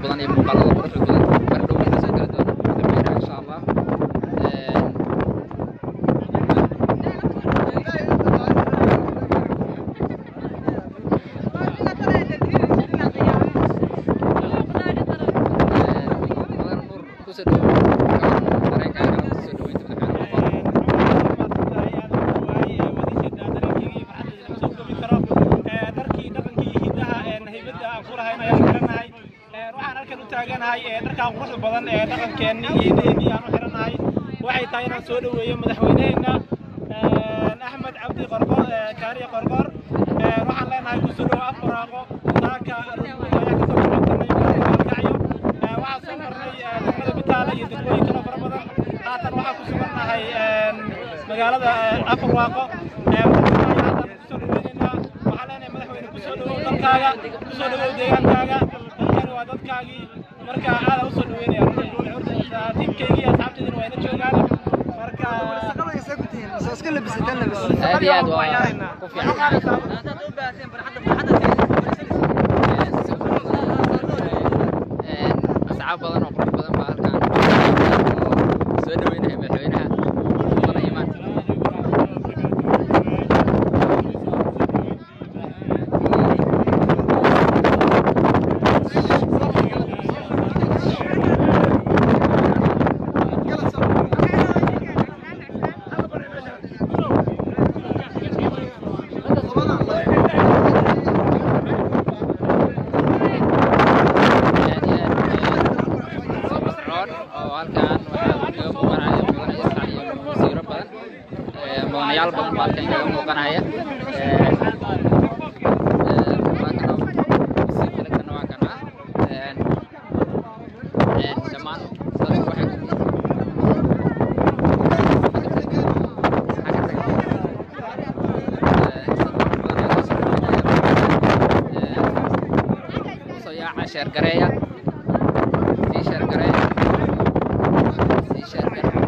badan iyo muuqaalada quruxda badan bardhow wayna soo geli doona madaxweynaha insha allah madax nuur kusoo dhawow dareenkaaga kusoo dhaweynta madaxweynaha dharkaan quruxda badan ee dhaqankeenni iyo deeni aan u xiranahay waxay tahay inaan soo dhoweeyo madaxweyneheenna axmed cabdi qorqor kaariye qorqor waxaan leenahay kusoo dhowo afbaraaqo saaka ayaa kasoo baxsanay gaalkacyo waxaan soo marnay degmada bitaale iyo degmooyin kaloo fara badan haatan waxaan ku sugannahay magaalada afbarwaaqo kusoo dhoweynaynaa waxaan leenahay madaxweyne kusoo dhowow dalkaaga kusoo dhowow deegaankaaga dalkani waa dadkaagii marka aada usoo dhaweynaya tiimkaygii asxaabteedina waa ina joogaan marka aad iyo aad waa ku fiican asxaab badan oo qurux badan baa halkaan soo dhaweynaya madaxweynaha mudane imaan aad iyo aad soo masroon oo halkaan waxaa kaga muuqanaya mudane isxaaq iyo wasiiro badan ee, mudanayaal badan baa halkaan kaga muuqanaya Ee, ee, waa kana wasiir kale kana waa kana Ee, ee, dhammaan dadku waxay soo yaaca sheer gareeya sii sheer gareeya sii sheer gareeya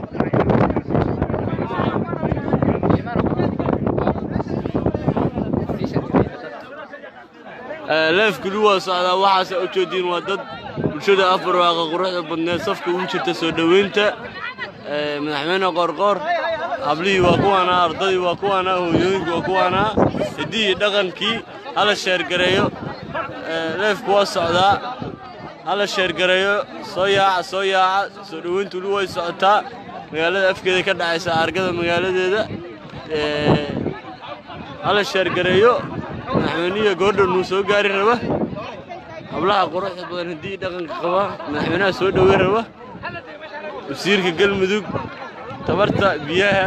sii sheer gareeya leefkuli waa socdaa waxaase u jeediin waa dad bulshada afbarwaaqa quruxda badneed safka ugu jirta soo dhoweynta ee, madaxweyne qorqor hablihii waa kuwaanaa ardadii waa kuwaanaa hooyooyinka waa kuwaanaa hiddihii iyo dhaqankii hala sheergareeyo ee, leefku waa socdaa hala sheergareeyo soo yaaca soo yaaca soo dhoweyntu weli way socotaa magaalada afkeeda ka dhacaysa argada magaaladeeda ee, hala sheergareeyo madaxweynihi goordhow nuu soo gaari raba hablaha quruxda badan haddii dhaqanka qaba madaxweynaha soo dhoweyn raba wasiirka galmudug tabarta biyaha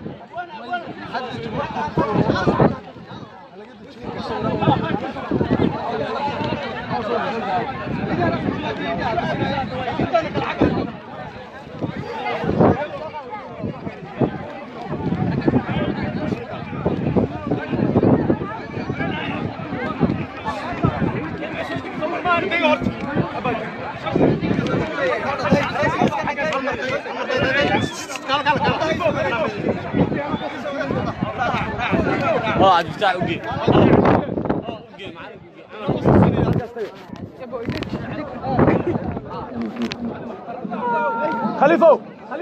oo cabdifitaax uge khaliifow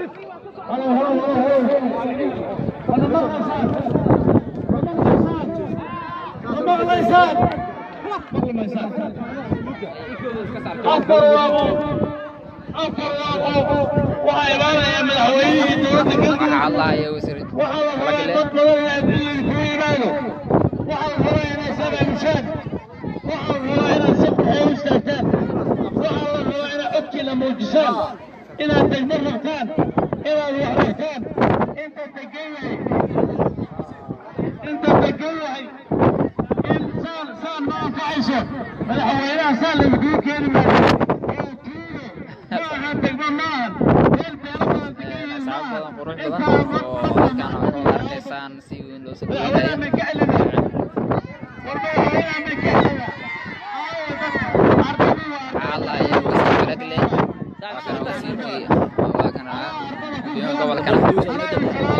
waxaa imaanaya madaxweynihii dowladda galmudug waxaa hadlahaya wasiir waxaa la rabaa Kalagile. dad badan inay adduunyada ku yimaado waxaa la rabaa inay sabaabushaan waxaa la rabaa inaad sabtaxee u istaagtaan waxaa la rabaa inaad codkiina muujisaan inaad degmo rabtaan inaad wax rabtaan inta degan yahay inta degan yahay in saan saan ma anfacayso madaxweynaha saan lagugu keeni maayo oo tuugo ma aha degmo maahan meel beelo badan degan yihiin asxaab maahan badan qurux badan oo halkaan aad ku arkaysaan si weyn loo soo dhaweynaya waxaa hadlahaya wasiir kalagle waa kana wasiirkii waa kana gudoomiyaha gobolkana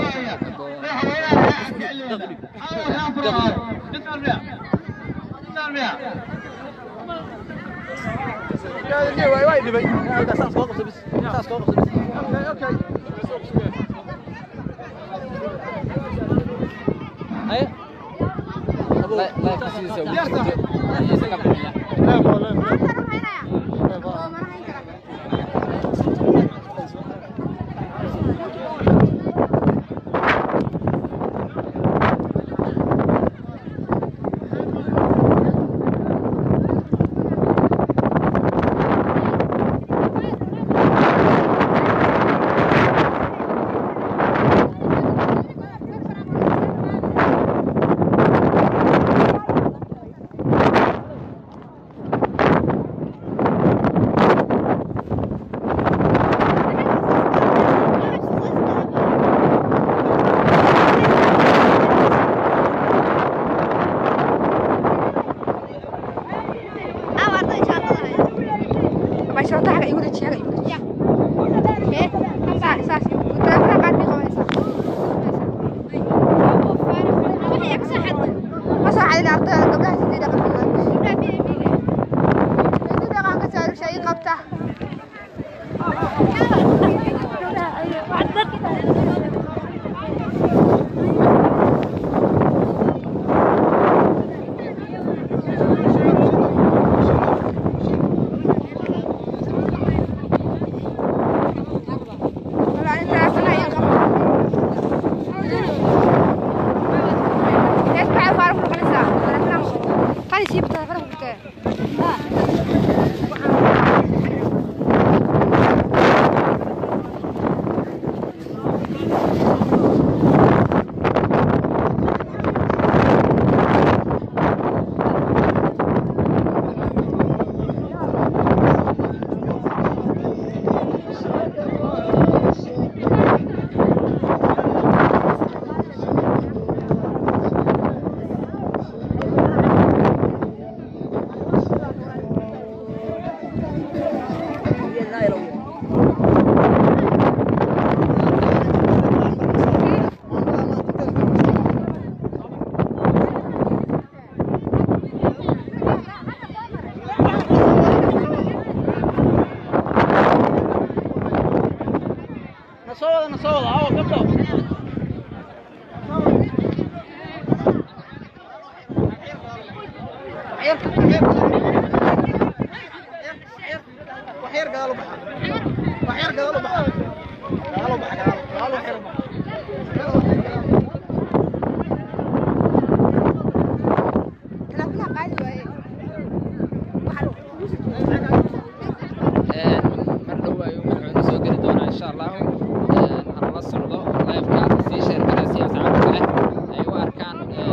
mar dhow ayuu madaxweyne soo geli doonaa insha allahu hanala socdo lifeka sii sheer kara si asxaabta kale ay u arkaan si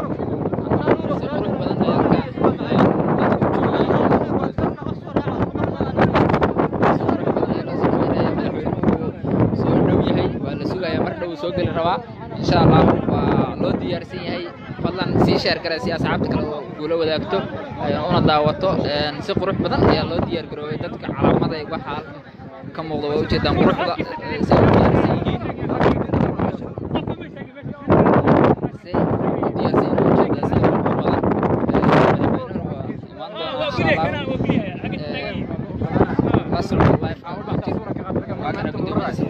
qurux badan ay arkaan madaxweynuhu soo dhow yahay waa la sugayaa mar dhow soo geli rabaa insha allah waa loo diyaarsan yahay fadlan sii sheer kara si asxaabta kale oo kula wadaagto una daawato si qurux badan ayaa loo diyaar garoobay dadka calaamada waxa halkan ka muuqda waa ujeedaan quruxda say u diyaarsan yihiin say u diyaarsan yihiin ujeedaa si qurux badan madaxweynuhu waa imaan doonaa insha allah la socdo live waa kana gudoomiyaha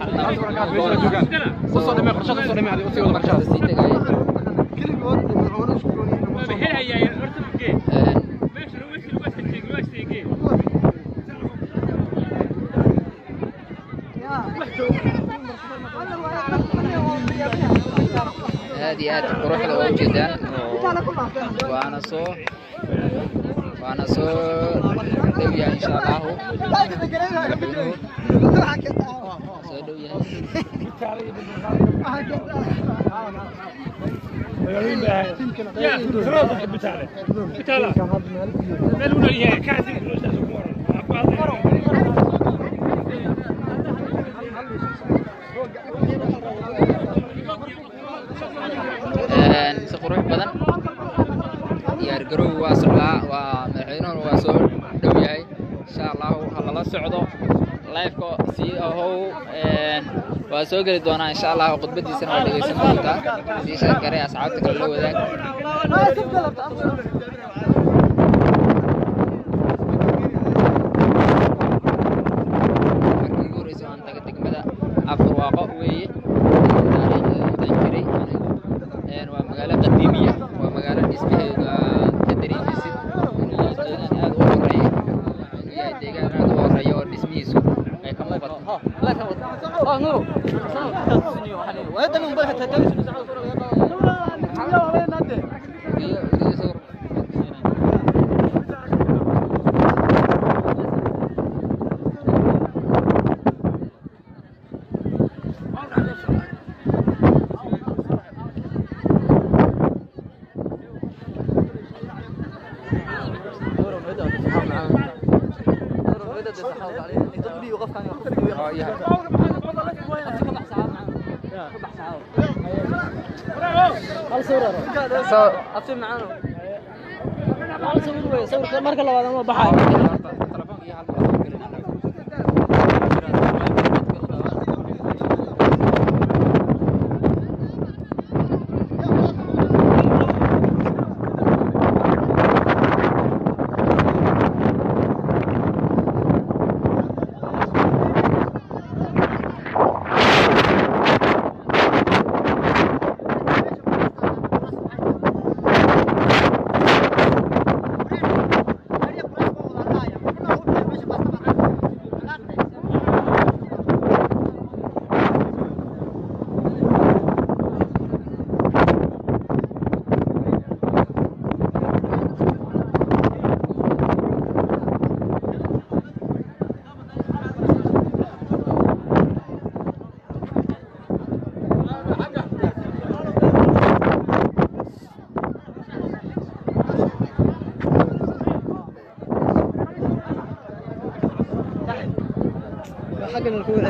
saxaafadda sii tegaya aad iyo aad quruxda waa ujeedaan waana soo waana soo dhow yahay insha allahu madaxweynuhu soo dhow yahay si qurux badan diyaar garoow waa socdaa waa madaxweynuhuna waa soo dhow yahay insha allahu ha lala socdo lifeka sii ahow waa soo geli doonaa insha allahu khudbadiisana waa dhegeysan doontaa sii sheekare asxaabta kale la wadaag marka labaad ama baxay حقنا الكورة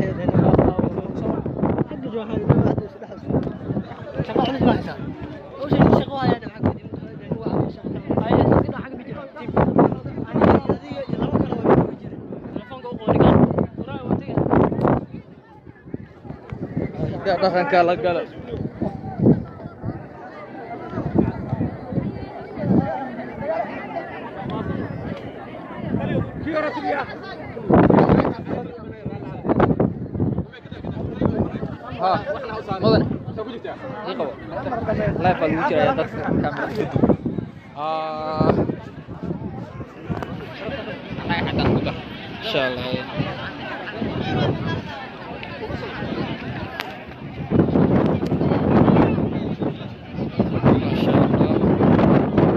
حق جوحان شغال عندك راح يسار أول شيء الشغوة هذا حق هو عامل شغل هاي كده حق بيجي تيم أنا الذي يلعب كلام بيجي تلفون قوي قوي قال وراي وانتي dhaqanka la gala ها مدن ii qabo live baa lagu jiraya dadka kamerada kadib Ah. annaga xaggan ku dar insha allah Masha Allah.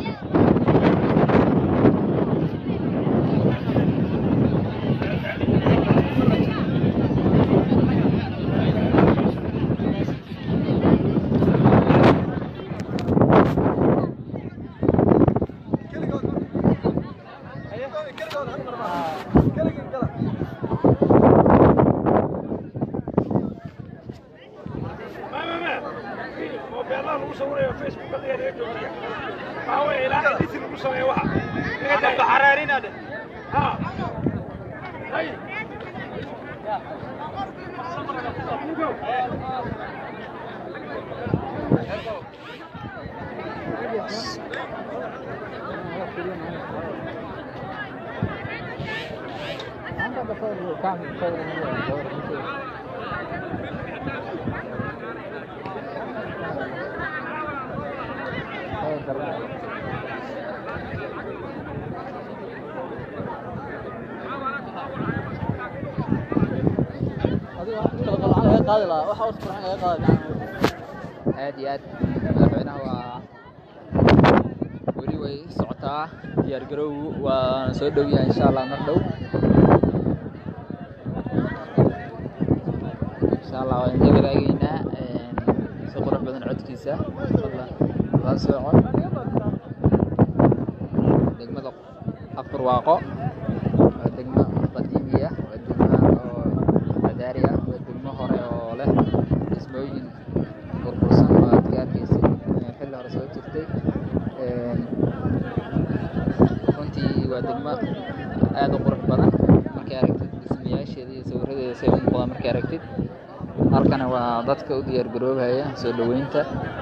moobeellaha lagu sawirayo facebook adiga joojiya waxaa weeye ilaahay disi lagu sameeyo waxa baxaraarinade ha hay aad iyo aad madaxweynaha waa weli way socotaa diyaar garow waana soo dhow yahay insha allah mar dhow insha allah waan ka wadaagaynaa si qurux badan codkiisa fadlan la soco degmada afar waaqo waa degmo qadiimi ah waa degmo oo madaari ah waa degmo hore oo leh dhismooyin burbursan oo aad ka arkaysid ee xilli hore soo jirtay Een, runtii waa degmo aad u qurux badan markay aragtid dhismayaasheeda iyo sawiradeeda say u muuqdaan markay aragtid halkana waa dadka u diyaar garoobaya soo dhoweynta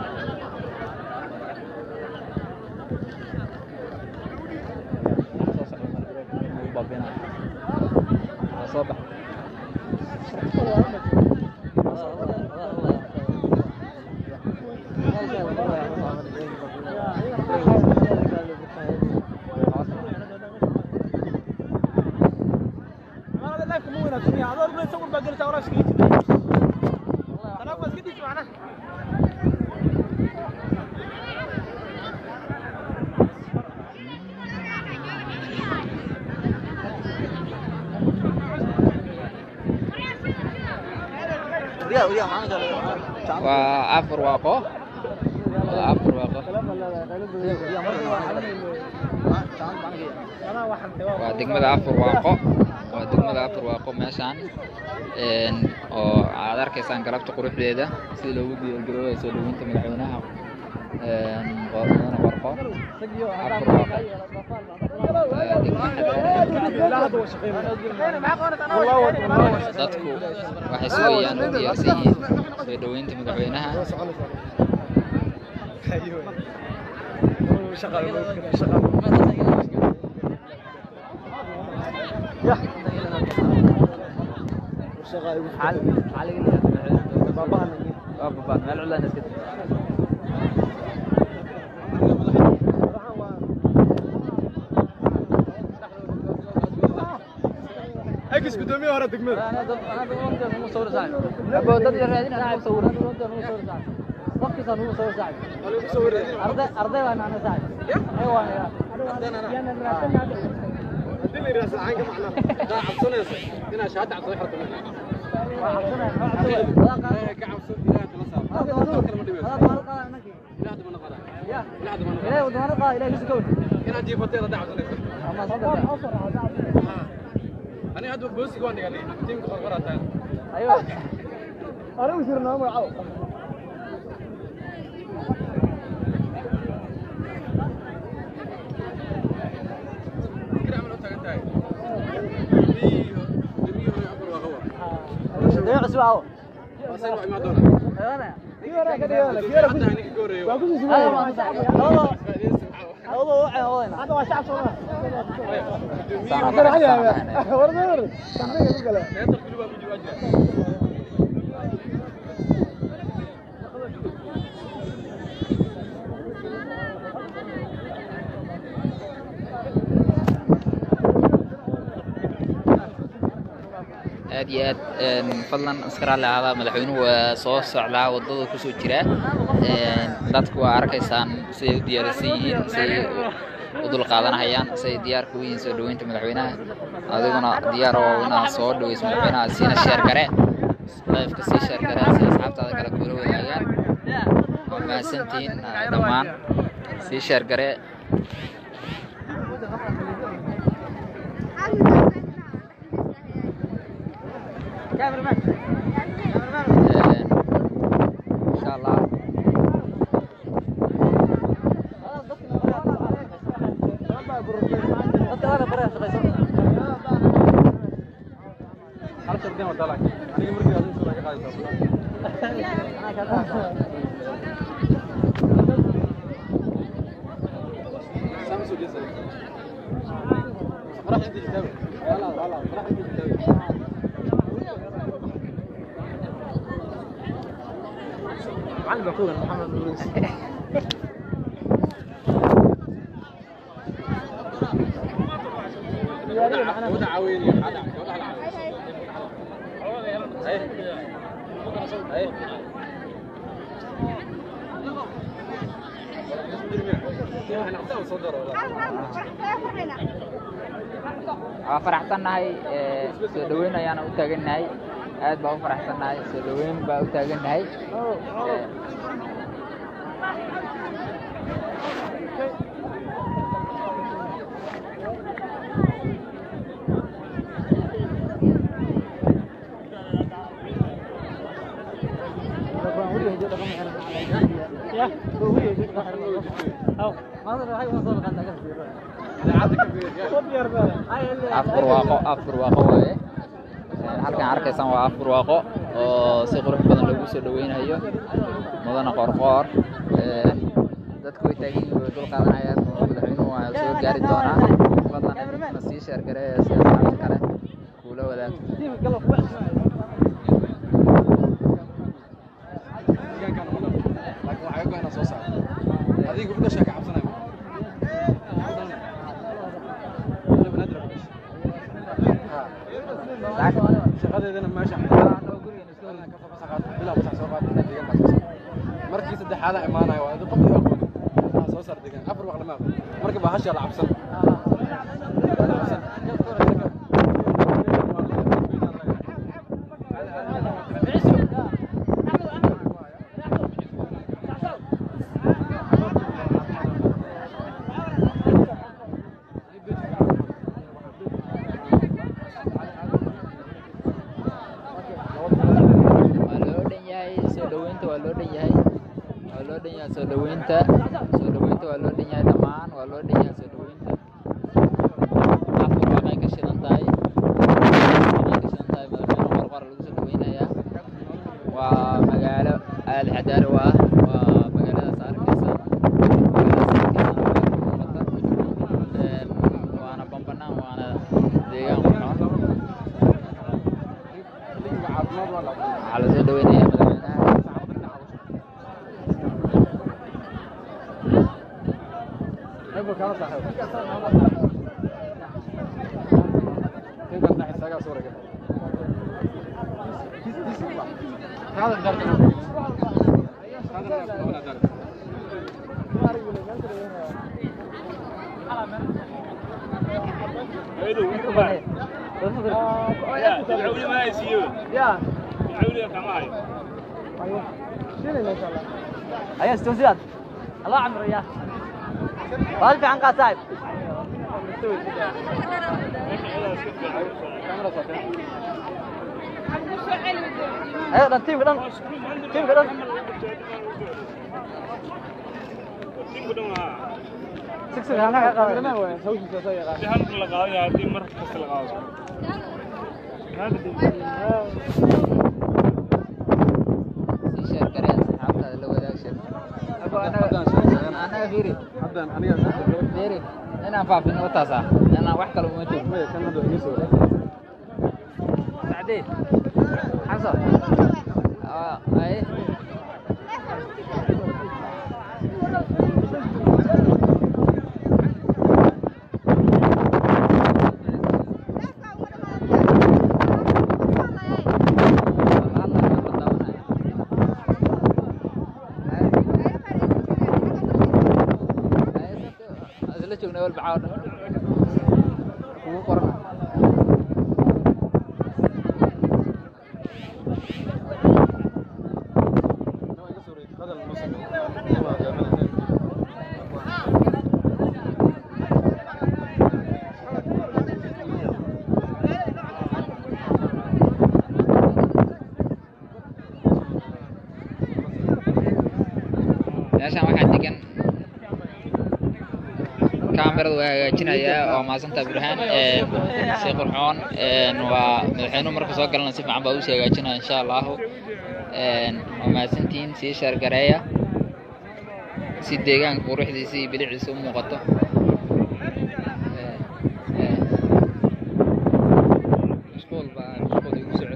soo bax Magaalada live kuma wanaagsan yahay. Adoo sawir baa gelisa walaashkii. waa afar waaqo waa afar waaqo waa degmada afar waaqo waa degmada afar waaqo meeshaan een, oo aad arkaysaan galabta quruxdeeda sida loogu diyaargaroobayo soo dhaweynta madaxweynaha een, qor- mudane qorqo afar waaqo waa degmo xadaari dadku waxay sugayaan oo diyaarsan yihiin soo dhaweynta madaxweynaha اكس قدومي ورا دقمه arday baan ana saacid aywa الدنيا راس عين كم معنا دا عبسنا هنا شهاده عبسنا حركه انا هذا بوسي قوان قال لي تيم قرقره تاع انا وسرنا ما عاو aad iyo aad een, fadlan iskara lahaada madaxweynuhu waa soo socdaa wadada kusoo jira een, dadku waa arkaysaan siday u diyaarsan yihiin siday u dul qaadanahayaan siday diyaarka u yihiin soo dhaweynta madaxweynaha adiguna diyaar oo inaad soo dhaweyso madaxweynaha siina sheer gare lifeka sii sheer gare si asxaabtaada kale kula wadaagaan waa mahadsantihiin ah, dhammaan sii sheer gare een, insha allah waa faraxsannahay ee, soo dhaweyn ayaana u taagannahay aad baa u faraxsannahay soo dhaweyn baa u taagannahay Ee, afar waaqo afar waaqo waaye Ee, halkan arkaysaan waa afar waaqo oo si qurux badan loogu soo dhaweynayo mudana qorqoor Ee, dadku way taagan yihiin way dul qaadanayaan madaxweynuhu waa soo gaari doonaa fadlan idinkuna sii sheer gareeya si asxaabta kale kuula wadaag shaqadeedana meesha markii saddexaada imaanayo waa qof iyo aqoon soo saar degan afar waqti ma aqoon marka baa hasha la cabsan dhaweynta waa loo dhan yahay waa loo dhan yahay soo dhaweynta soo dhaweynta waa loo dhan yahay dhammaan waa loo dhan yahay soo dhaweynta afur waaqay ka shidan tahay waaqay ka shidan tahay madaxweyne qorqor lagu soo dhaweynayaa waa magaalo aad xadaari u ah waa magaaladaas arkaysa magaaladaas arkaysa waa muuqata Een, waana bambanaan waana deegaan qurxoon waxaa la soo dhaweynayaa madaxweynaha ayaa istowsiyaad allah camro ya baal fiican qaad saaxib ayo dhan tiimka dhan tiimka dhan sigsig hanaga qaada sii sheer garee asxaabtaada la wadaag sheer anaga fiiri fiiri inaan faafin wataasa inaan wax kale uma jiro sacdee xasan aa ay isla joognaa walba caawa dhan kugu qorana meeshaan waxaa degan kaamirada waa hagaajinayaa waa maasanta burhaan si qurxoon een, waa madaxweynuhu marka soo galana si fiican baa usii hagaajinaya insha allahu Een, waa mahadsantihiin sii shaargareeya si deegaanka quruxdiisa iyo biliciisa u muuqato Een, een, mashquul baa mashquul igu socod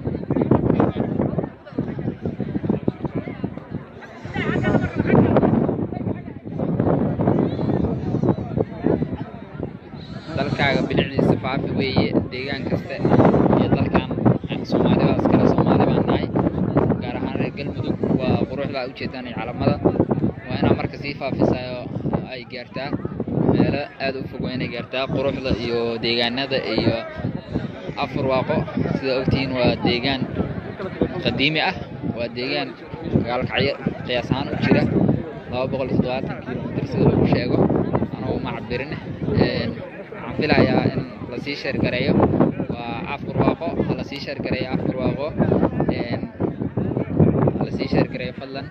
dalkaaga bilicdiisa faafi weeye deegaan kasta iyo dalkan soomaalida iskale soomaali baan nahay gaar ahaan reer galmudug waa quruxda ay ujeedaan iyo calamada waa inaa marka sii faafisayo ay gaartaa meelo aad u fog waa inay gaartaa quruxda iyo deegaanada iyo afar waaqo sida ogtihiin waa deegaan qadiimi ah waa deegaan gaalkacyo qiyaas ahaan u jira laba boqol iyo toddobaatan kilomitir sida lagu sheego anuu ma cabirin Een, waxaan filayaa in lasii sheergareeyo waa afar waaqo ha lasii sheergareeyo afar waaqo Een, ha lasii sheergareeyo fadlan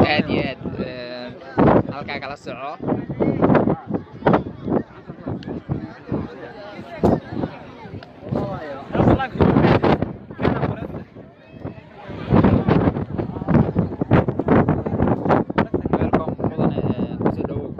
aad iyo aad Een, halkaa kala soco welcome mudane ee, kusoo dhawow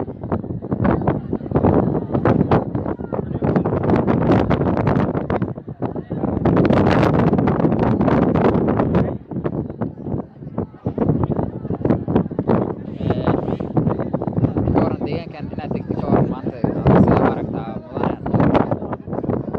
ka waran deegaankan inaad degto ka waran maanta sida u aragtaa mudane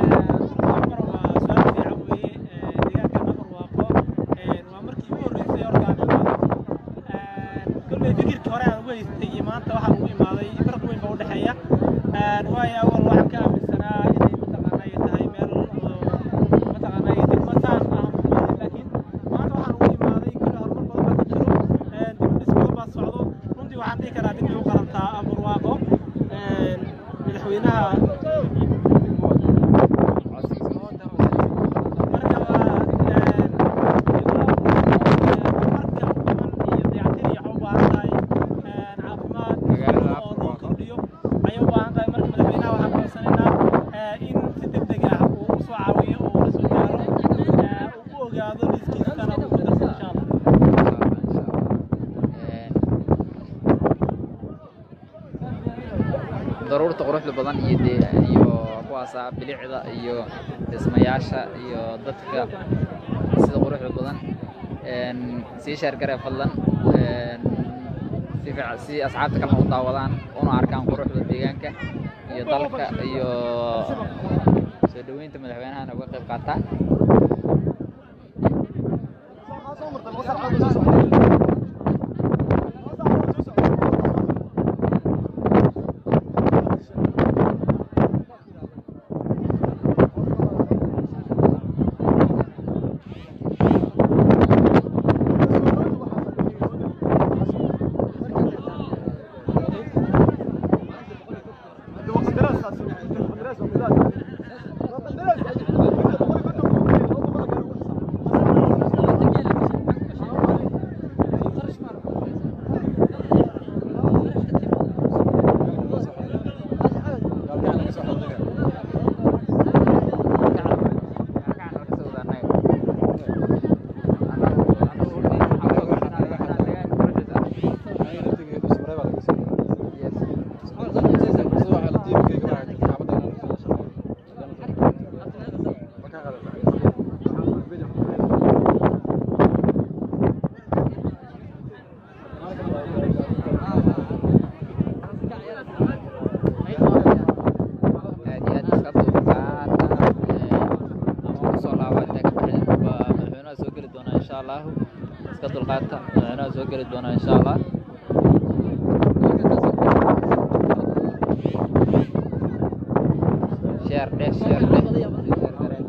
fikirkii hore aan uga haystay iyo maanta waxaa ugu imaaday farq weyn baa u dhexeeya waayo awal waxaan ka aaminsanaa inay mataqaana ay tahay meel oo mataqaana ay degmo saas ah laakiin maanta waxaan ugu imaaday kuli horumar badan baa ka jiro dib u dhis badan baa socdo runtii waxaan dhihi karaa dib bay u qalantaa aburwaaqo madaxweynaha marka waa marka badan iyo dayactir iyo waxaa u baahan tahay caafimaad Magaalada oo loo kordhiyo ayay u baahan tahay marka madaxweynaha waxaan codsanaynaa in si degdeg ah uu u soo caawiyo oo ula soo gaaro uu u ogaado liiskiisana uu ku darsan insha allah daruurta quruxda badan iyo dee iyo kuwaasa bilicda iyo dhismayaasha iyo dadka sida quruxda badan een sii sheer garee fadlan een si fiican si asxaabta kalena u daawadaan una arkaan quruxda deegaanka iyo dalka iyo soo dhaweynta madaxweynahana uga qayb qaataan aad iyo aad iska dulqaata ama kusoo laaba intaa ka baxay waa madaxweynaha soo geli doonaa insha allahu iska dulqaata madaxweynaha soo geli doonaa insha allah sheer dheh sheer dheh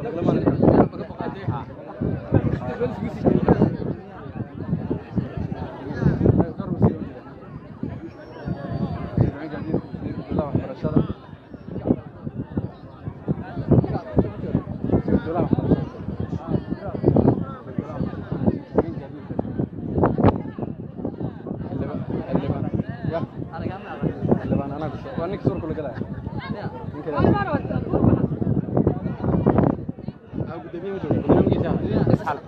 isxal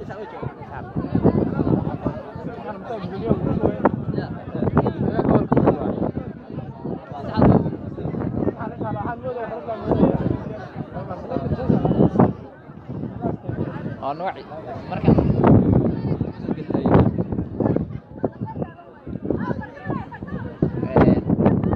waa nooci marka Ee,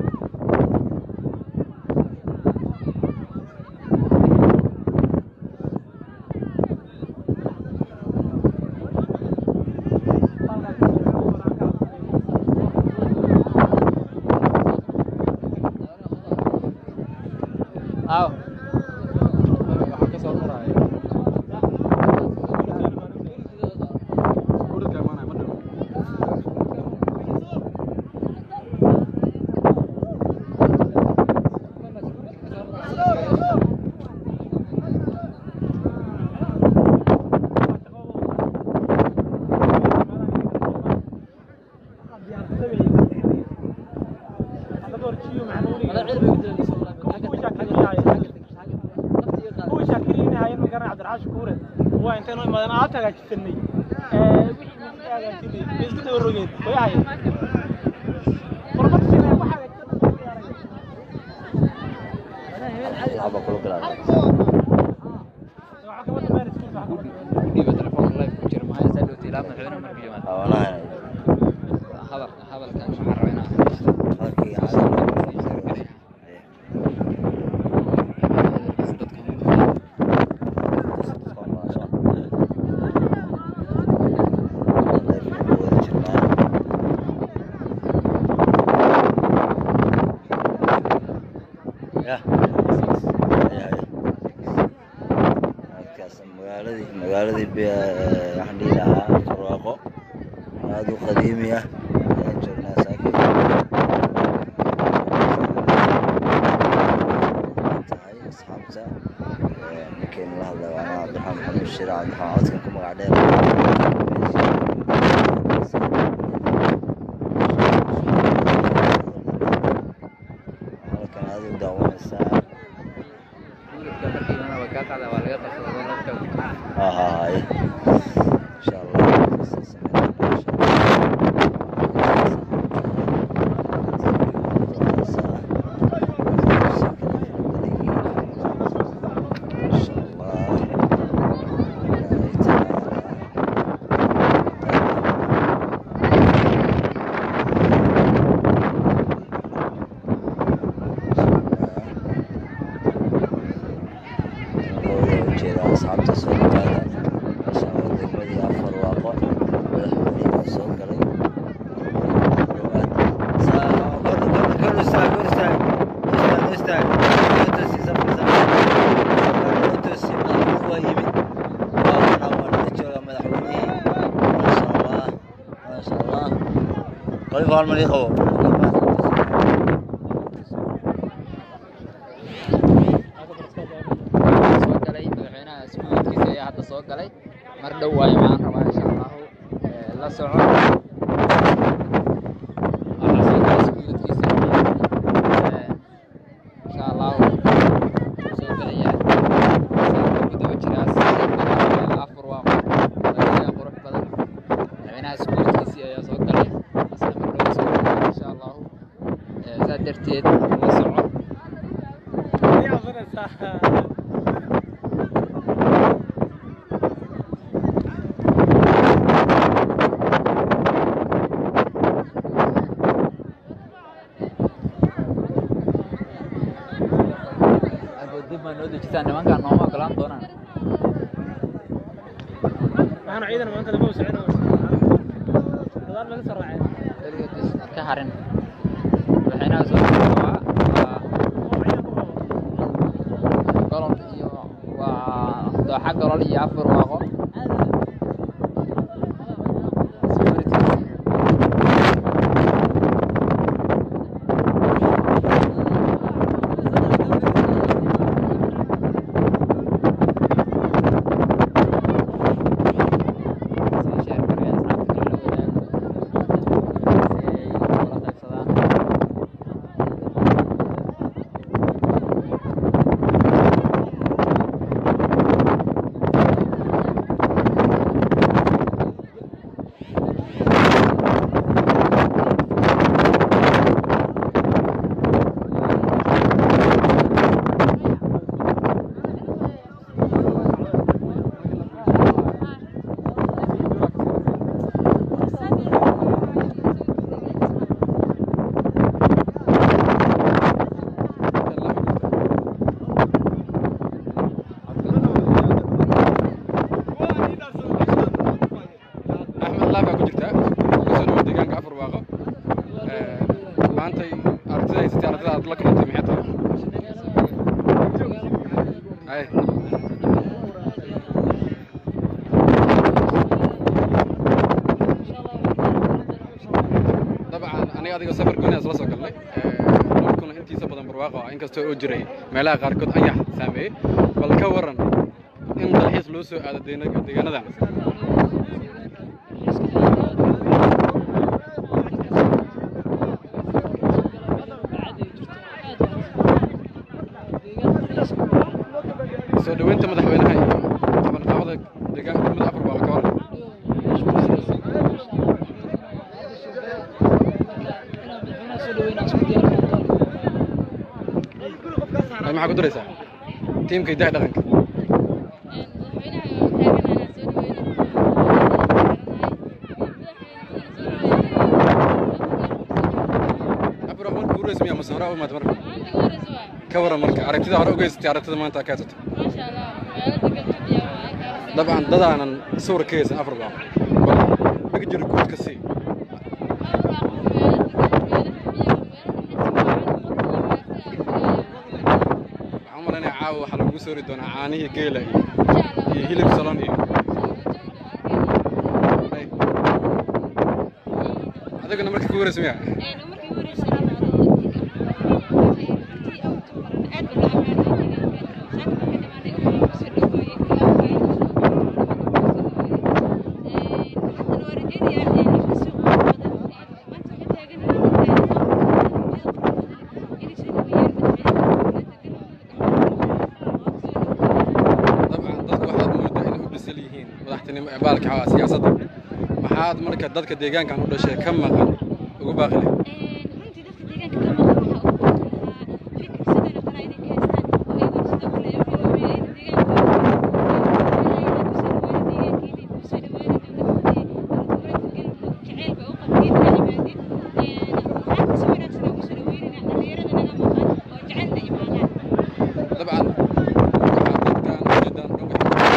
aw koonfureed waa intaynu imaadeen aabta hagaajisanay wixii midka hagaajinay bay isku daba rogeen way ahayeen hormarsi wax hagaajisan laba kula bilaabay waxaa kama dambeyn iskuulka waxaa kama dambeyn dhiiba telefoonka live ku jira maxaa saa dhowtay ilaa madaxweyne markuu yimaado walahi hadalka hadalkan waxaan rabaa inaan halkii caadi ya halkaas magaaladii magaaladii bi- waxaan dhihi lahaa barwaaqo aada u qadiimi ah ayaan joognaa saaki tahay asxaabta ninkeenu la hadlay waa cabdiraxmaan maxamed bashiir cabdiraxmaan codkan ku magac dheer halkan aada u daawanaysaa ها ها هاي ان شاء الله ان شاء الله ujeedaa asxaabta soo dhawaada meeshaan waa degmadii afar waaqo madaxweynihii soo galay قلب هالمريخ هو soo galay madaxweynaha iskuulkiisa ayaa hadda soo galay mar dhow waayo waxaan rabaa insha allahu ee, la soco waxaa soo galay iskuulkiisa ee, insha allahu wuu soo gelaya saa ku daba jiraa sidii afar waa qurux qurux badan madaxweynaha iskuulkiisii ayaa soo galay isla mar dhow soo galay insha allahu ee, saa darteed la soco Way aqrinaysaa. dib baa noo dejisaan nimankaan nooma ogolaan doonaan waxaana ciidan maanta lama socon gadaal laga soo raacay weligood ka harin madaxweynaha soo waa waa golol iyo waa dooxa golol iyo afar waaqo Sii share gareeya asxaabta kale la wadaago si ay ula qaybsadaan axmed laab baa ku jirta kusoo dhawo deegaanka afar waaqo maantay aragtida haysatay ardada aad la kulantay maxay tahay ay dabcan aniga adiga safar gooni isla soo galnay dhulkuna intiisa badan barwaaqo ah inkastoo oo jiray meelaha qaarkood ayax saameeyey bal ka waran in dalxiis loo soo aado deena- deegaanadan soo dhaweynta madaxweynaha iyo qabanqaabada maxaa ku daraysaa tiimka hidaha dhaqanka abro marka ugu rasmiya mase hore u imaad marka ka waran marka aragtida hore ugeysatay aragtida maanta aa ka haysato dabcan dadaanan sawir ka haysan afar baa bal maga jiro guud ka sii waxaan u malaynaya caawa waxaa lagugu soori doonaa caanihii geela iyo iyo hilib salon iyo Ay. adigana marka kugu rasmiya dabcan dadku waxaad moodaa inay u bisil yihiin madaxtinimo ee baalka ah siyaasadda maxaad marka dadka deegaankan u dhashay ka maqan ugu baaqi leh dabcan waxaa dadkan ujeedaan dhan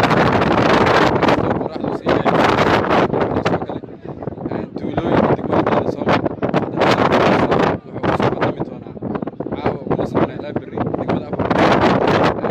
waxay qoraxdu sii leedahay soo galay tuulooyinka degmada badan soo mara wuxuu kusoo qadami doonaa caawa kuma socona ilaa berri degmada afar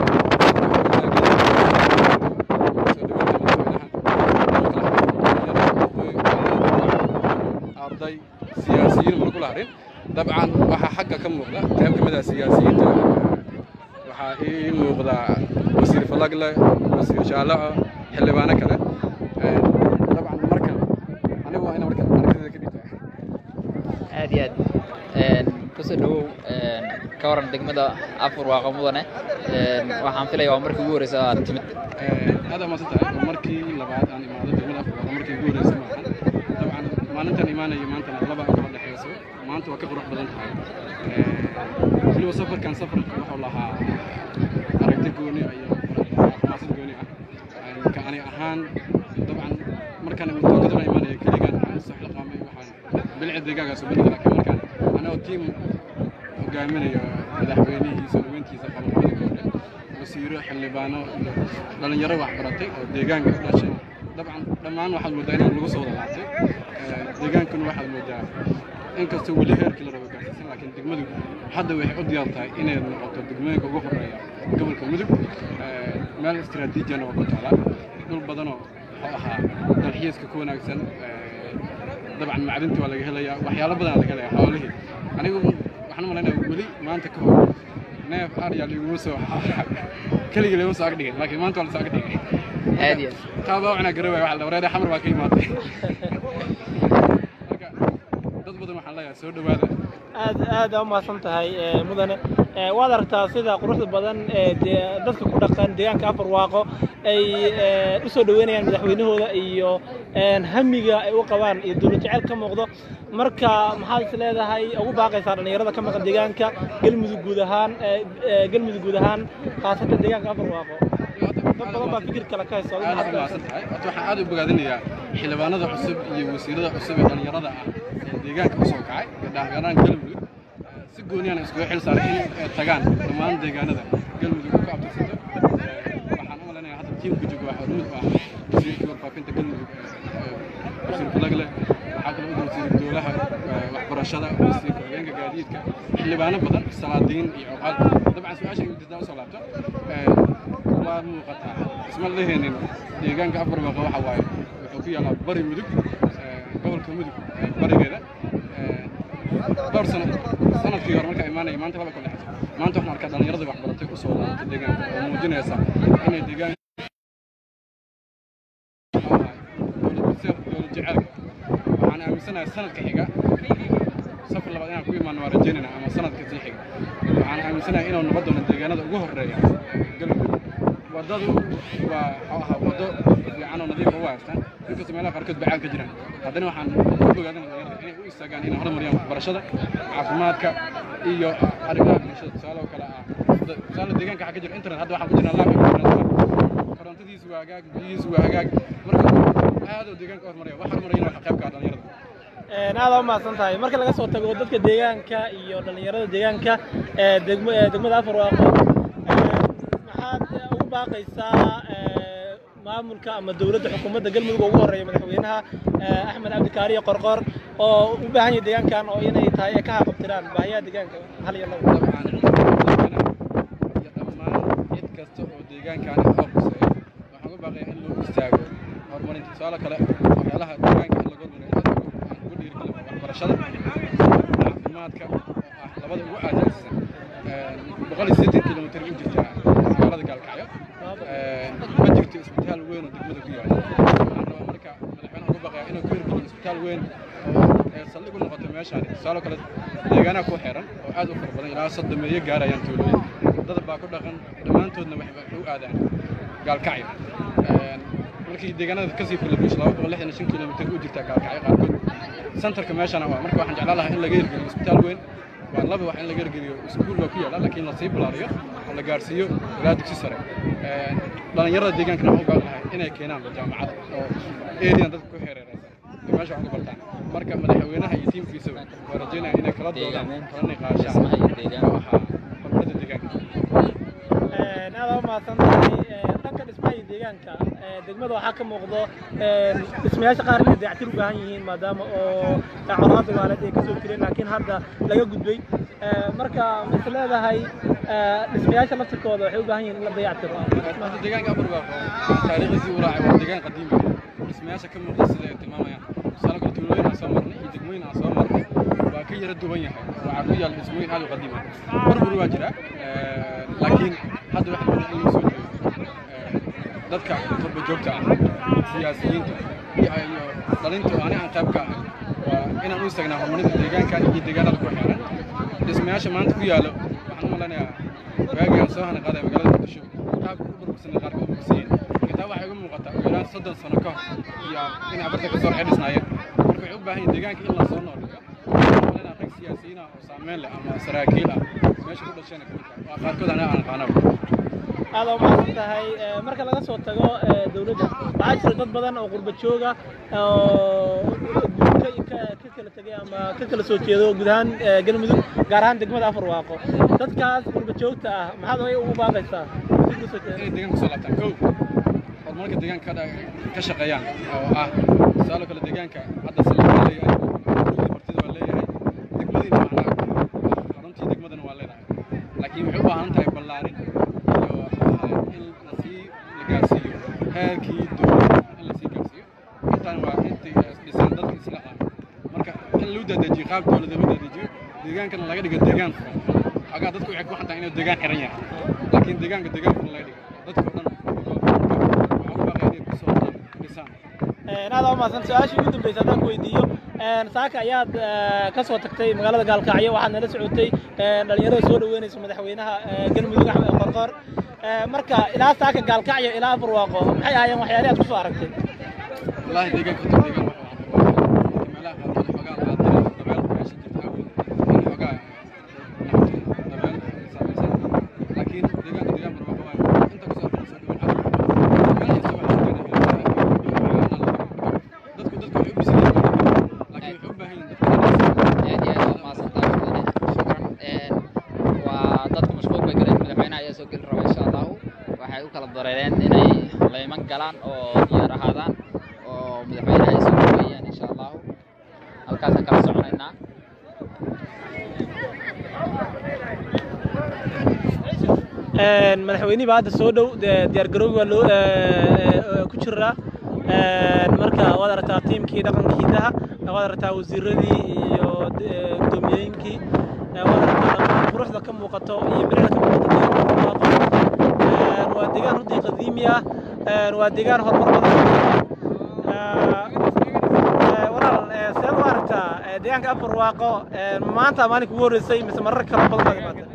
arday siyaasiyiin mana kula harin dabcan waxaa xagga ka muuqda qayb ka mid ah siyaasiyiinta waxaa ii muuqda wasiir falagle wasiir jaalaco xildhibaano kale Ee, dabcan marka anigu waa ina marka aragtida ka dhigta aad iyo aad Een, kusoo dhawow een, ka waran degmada afur waaqo mudane Een, waxaan filaya waa markii ugu horeysa aad timid aad aa maadsan tahay waa markii labaad aan imaado degmada afur waa markii ugu horreysay maahan dabcan maalintan imaanayo maantana laba aan kala dhexeyso maanta waa ka qurux badan tahay Ee, weliba safarkan safarka wuxuu lahaa aragti gooni ah iyo xamaasad gooni ah Een, ka ani ahaan dabcan markaan tookadana imaanayo keligaan waxaan soo xilqaamay waxaan bilci deegaankaas u bedeli laakiin markaan anagoo tiim hogaaminayo madaxweynihii soo dhaweyntiisa qabanqabada gabadha wasiiro xildhibaano iyo dhalinyaro wax baratay oo deegaanka u dhashay dabcan dhammaan waxaad moodaa inaan lagu soo wada laabtay Ee, deegaankuna waxaad moodaa inkastoo weli heerkii la rabo gaarsiisan laakiin degmadu hadda waxay u diyaar tahay inay noqoto degmooyinka ugu horeeya gobolka mudug Ee, meel istiraatiijiyana waa ku taala dhul badanoo wuxuu ahaa dalxiiska ku wanaagsan Ee, dabcan macdinta waa laga helayaa waxyaalo badan laga helayaa xoolihii anigu waxaan u malaynayaa weli maanta ka hor neef aryaa liguma soo keligii laguma soo ag dhigin laakiin maanta waa la soo ag dhigay aad iyo aad taa baa wacnaa garawaya waxa la wareere xamar baa ka imaatay marka dad badan waxaan leeyahay soo dhowaada aad aad aa u mahadsan tahay ee, mudane Ee, waad aragtaa sida quruxda badan ee dee- dadka ku dhaqan deegaanka afar waaqo ay ee, u soo dhaweynayaan madaxweynahooda iyo een, hamiga ay u qabaan iyo dowlad jecel ka muuqdo marka maxaad is leedahay ugu baaqaysaa dhallinyarada ka maqan deegaanka galmudug guud ahaan ee, ee, galmudug guud ahaan khaasatan deegaanka afar waaqo dad badan baa fikir kale ka haysta adigu aad maxaad u ka mahadsan tahay horta waxaan aad u bogaadinayaa xildhibaanada cusub iyo wasiirada cusub ee dhallinyarada ah ee deegaanka usoo kacay ee dhalinyarada galmudug si gooniyana iskuga xil saaray in ay tagaan dhammaan deegaanada galmudug ku abtirsato waxaan u malaynayaa hadda tiimka jooga waa hormuud u ah wasiirkii warfaafinta galmudug ee, wasiir falagle waxaa kaloo u wasiir dowlaha ee, waxbarashada wasiirka hogeenka gaadiidka xildhibaano badan salaadiin iyo cuqaal dabcan su-aasha ay jirtaa usoo laabto ee, waa muuqataa isma leheenin deegaanka afar baqa waxa waaye wuxuu ku yaalaa bari mudug ee, gobolka mudug ee, barigeeda ee, dhowr sano sanadkii hore markaa imaanaya maanta laba kala dhexayso maanta waxaan arkaa dhallinyaradii wax baratay usoo laabatay deegaanka oo muujinaysa inay deegaan dowlad jecelka waxaan aaminsanahay sanadka xiga safar labaad inaan ku imaano waa rajaynayna ama sanadka sii xiga waxaan aaminsanahay inuu noqon doono deegaanada ugu horeeya galmudug wadadu waa waxuu ahaa wado fiican oo nadiif ah u haystaan inkastoo meelaha qaarkood bacaan ka jiraan haddana waxaan ku bogaadina dhalinyarada inay u istaagaan inay horumariyaan waxbarashada caafimaadka iyo arrimaha bulshada tusaale oo kale ah tusaale deegaanka waxaa ka jira internet hadda waxaan ku jirnaa laab internet korontadiisu waa hagaag biyihiisu waa hagaag marka aad oo deegaanka horumaraya wax horumarayana waxa qayb ka ah dhalinyarada aada u mahadsan tahay marka laga soo tago dadka deegaanka iyo dhallinyarada deegaanka ee degmo ee degmada afarwaaqo maxaad ugu baaqaysaa ee, maamulka ama dowladda xukuumadda galmudug ugu horeeya madaxweynaha ee, axmed cabdikaariye qorqor oo u baahan yahay deegaankan oo inay tahay ay ka haqabtiraan baahiyaha deegaanka hal iyo labo dabcan iyo dhammaan cid kasta oo deegaankaani oo quseeyo waxaan uga baaqayaa in loo istaago horumarinta tusaale kale waxyaalaha deegaanka in laga hormariyo aad aan ugu dhiirigelin waa waxbarashada caafimaadka oo ah labada ugu aasaasan boqol iyo siddeetan kilomitir u jirtaa magaalada gaalkacyo ma jirto isbitaal weyn oo degmada ku yaala waxaan rabaa marka madaxweynaha uga baqayaa inuu ku hirgeliyo isbitaal weyn oo ee saldhig u noqoto meeshaani tusaale kale deegaanaha ku xiran oo aad u fara badan ilaa soddomeeyo gaarayaan tuulooyin dad baa ku dhaqan dhammaantoodna waxay u aadaan gaalkacyo markii deegaanada kasii filabish laba boqol lixdan iyo shan kilomitir u jirtaa gaalkacyo qaarkood santarka meeshana waa marka waxaan jeclaan lahaa in laga hirgeliyo isbitaal weyn waa laba wax in laga hirgeliyo iskuul baa ku yaala laakiin lasii balaariyo oo la gaarsiiyo ilaa dugsi sare dhalinyarada deegaankana waxaan u baahan lahay inay keenaan jaamacad oo eriyan dadka ku xeereeraysan ay meesha wax uga bartaan marka madaxweynaha iyo tiimkiisa waa rajeynaya inay kala doodaan kala niqaashaan dhismaha iyo deegaanka. waxaa horumarinta deegaanka aada u mahadsan tahay Ee, dhanka dhismaha iyo deegaanka ee, degmada waxaa ka muuqdo ee, dhismayaasha qaar inay dayactir u baahan yihiin maadaama oo colaada waaleed ay kasoo jireen laakiin hadda laga gudbay Ee, marka mas leedahay ee, dhismayaasha laftirkooda waxay u baahan yihiin in la dayactiro maanta deegaanka abarbaaqo taariikhdiisii u raacay waa deegaan qadiimi ah dhismayaasha ka muuqda sida ay tilmaamayaan tusaale kale tuulooyin aan soo marnay iyo degmooyin aan soo marnay waa ka yara duwan yahay waxaa ku yaal dhismooyin aad u qadiimi ah burbur waa jira laakiin hadda waxa la in lagu soo jeedo dadka turba joogta ah siyaasiyiinta iyo iyo dhalinta oo ani aan qayb ka ahay waa inaan u istaagnaa horumarinta deegaankan iyo deegaanada ku xeeran dhismayaasha maanta ku yaalo waxaan u malaynayaa waagii aan soo hana qaaday magaalada muqdisho qaabka u burbursanay qaarka u burbursiyen xitaa waxay uga muuqataa ugu yaraan soddon sano ka hor iyo in abarta kasoo waxay dhisnaayeen marka waxay u baahan yihin deegaanka in la soo nooliyo malayna rag siyaasiyiin ah oo saameyn leh ama saraakiil ah meesha ku dhasheen ka mid ah waa qaarkood aniga aan aqaanaba aada u mahadsan tahay Ee, marka laga soo tago ee, dowladda waxaa jira dad badan oo qurba jooga oo ka ka- ka kala tegay ama ka kala soo jeedo guud ahaan ee, galmudug gaar ahaan degmada afarwaaqo dadkaas qurba joogta ah maxaad ay ugu baaqaysaa si ku soo jeeda inay deegaanka soo laabtaan kow horumarka deegaanka ka dha- ka shaqeeyaan oo ah tusaale kale deegaanka hadda saldhig waa leeyahay gurigii martida waa leeyahay degmadiina macnaha xaruntii degmadana waa leedahay laakiin waxay u baahan tahay ballaarin iyo in lasii la gaarsiiyo heerkii dowladda in lasii gaarsiiyo intaan waa intii dhisaan dadka isla ah marka in loo dadejiyo qaab dowladda loo dadejiyo deegaankana laga dhigo deegaan furan xagaa dadku waxay ku xantaa inuu deegaan xiran yahay laakiin deegaanka deegaan furan laga dhigo dadka oo dhan waxaa u baaqaya inay kusoo dhisaan aada u mahadsan su-aashii ugu dambaysa haddaan ku weydiiyo Een, saaka ayaad ee, ka soo tagtay magaalada gaalkacyo waxaad nala socotay ee, dhalinyarada soo dhaweynaysa madaxweynaha ee, galmudug axmed qorqor Ee, marka ilaa saaka gaalkacyo ilaa afarwaaqo maxay ahaayeen waxyaalihi aad kusoo aragtay والله دقيقة كنت دقيقة ملاها قاعدة حقا قاعدة دبل ماشي جبت أول حقا دبل لكن دقيقة دقيقة مرة واحدة أنت كسر كسر دبل حقا ما يسوي dadku dadku waxay u bisil laakiin wuxuu u baahan yahay dadka aad iyo aad waa mahadsantahay mudane shukran Een, waa dadku mashquul bay galeen madaxweynaha ayaa soo geli raba insha allahu waxay u kala dareereen inay layman galaan oo diyaar ahaadaan oo madaxweynaha ay soo dhaweeyaan insha allahu halkaasaan kala soconaynaa Een, madaxweynihii baa hadda soo dhow dee diyaargarowgi waa loo ee, ee, ku jiraa Een, marka waad aragtaa tiimkii dhaqankii hidaha waad aragtaa wasiiradii iyo ee, gudoomiyooyinkii Ee, waad aragtaa dhammaan quruxda ka muuqato iyo bilicda ka muuqato deegaanka barwaaqo Een, waa deegaan runtii qadiimi ah Een, waa deegaan horumar badan Ee, walaal ee, seed u aragtaa ee, deegaanka afarwaaqo ee, maanta maalinka ugu horreysay mise marar kale badan baad imaatay